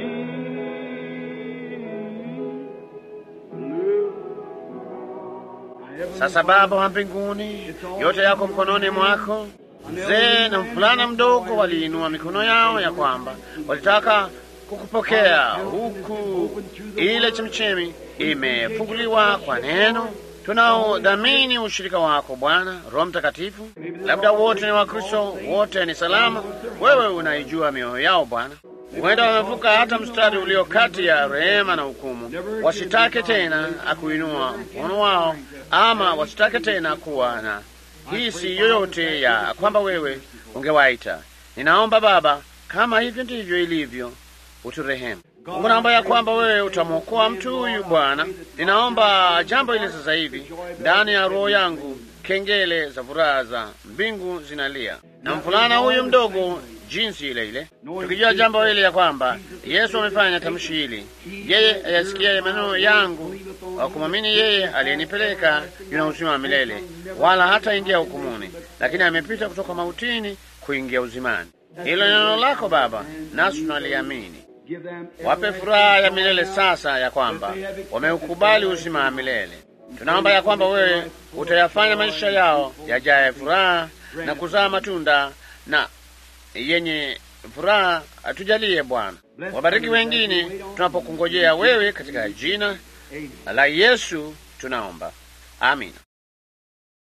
things. Sasa Baba wa mbinguni, yote yako mkononi mwako. Mzee na mvulana mdogo waliinua mikono yao ya kwamba walitaka kukupokea, huku ile chemchemi imefunguliwa kwa neno. Tunaodhamini ushirika wako Bwana Roho Mtakatifu. Labda wote ni Wakristo, wote ni salama. Wewe unaijua mioyo yao Bwana. Huenda wamevuka hata mstari ulio kati ya rehema na hukumu, wasitake tena akuinua mkono wao, ama wasitake tena kuwa na hisi yoyote ya kwamba wewe ungewaita. Ninaomba Baba, kama hivyo ndivyo ilivyo, uturehemu. Mungu, naomba ya kwamba wewe utamwokoa mtu huyu Bwana. Ninaomba jambo hili sasa hivi ndani ya roho yangu, kengele za furaha za mbingu zinalia, na mvulana huyu mdogo jinsi ile ile, tukijua jambo hili ya kwamba Yesu amefanya tamshi hili, yeye ayasikia maneno yangu, wa kumwamini yeye aliyenipeleka yuna uzima wa milele, wala hata ingia hukumuni, lakini amepita kutoka mautini kuingia uzimani. Hilo neno lako Baba, nasi tunaliamini. Wape furaha ya milele sasa ya kwamba wameukubali uzima wa milele. Tunaomba ya kwamba wewe utayafanya maisha yao yajaye furaha na kuzaa matunda na yenye furaha. Atujalie Bwana, wabariki wengine tunapokungojea wewe, katika jina la Yesu tunaomba, amina.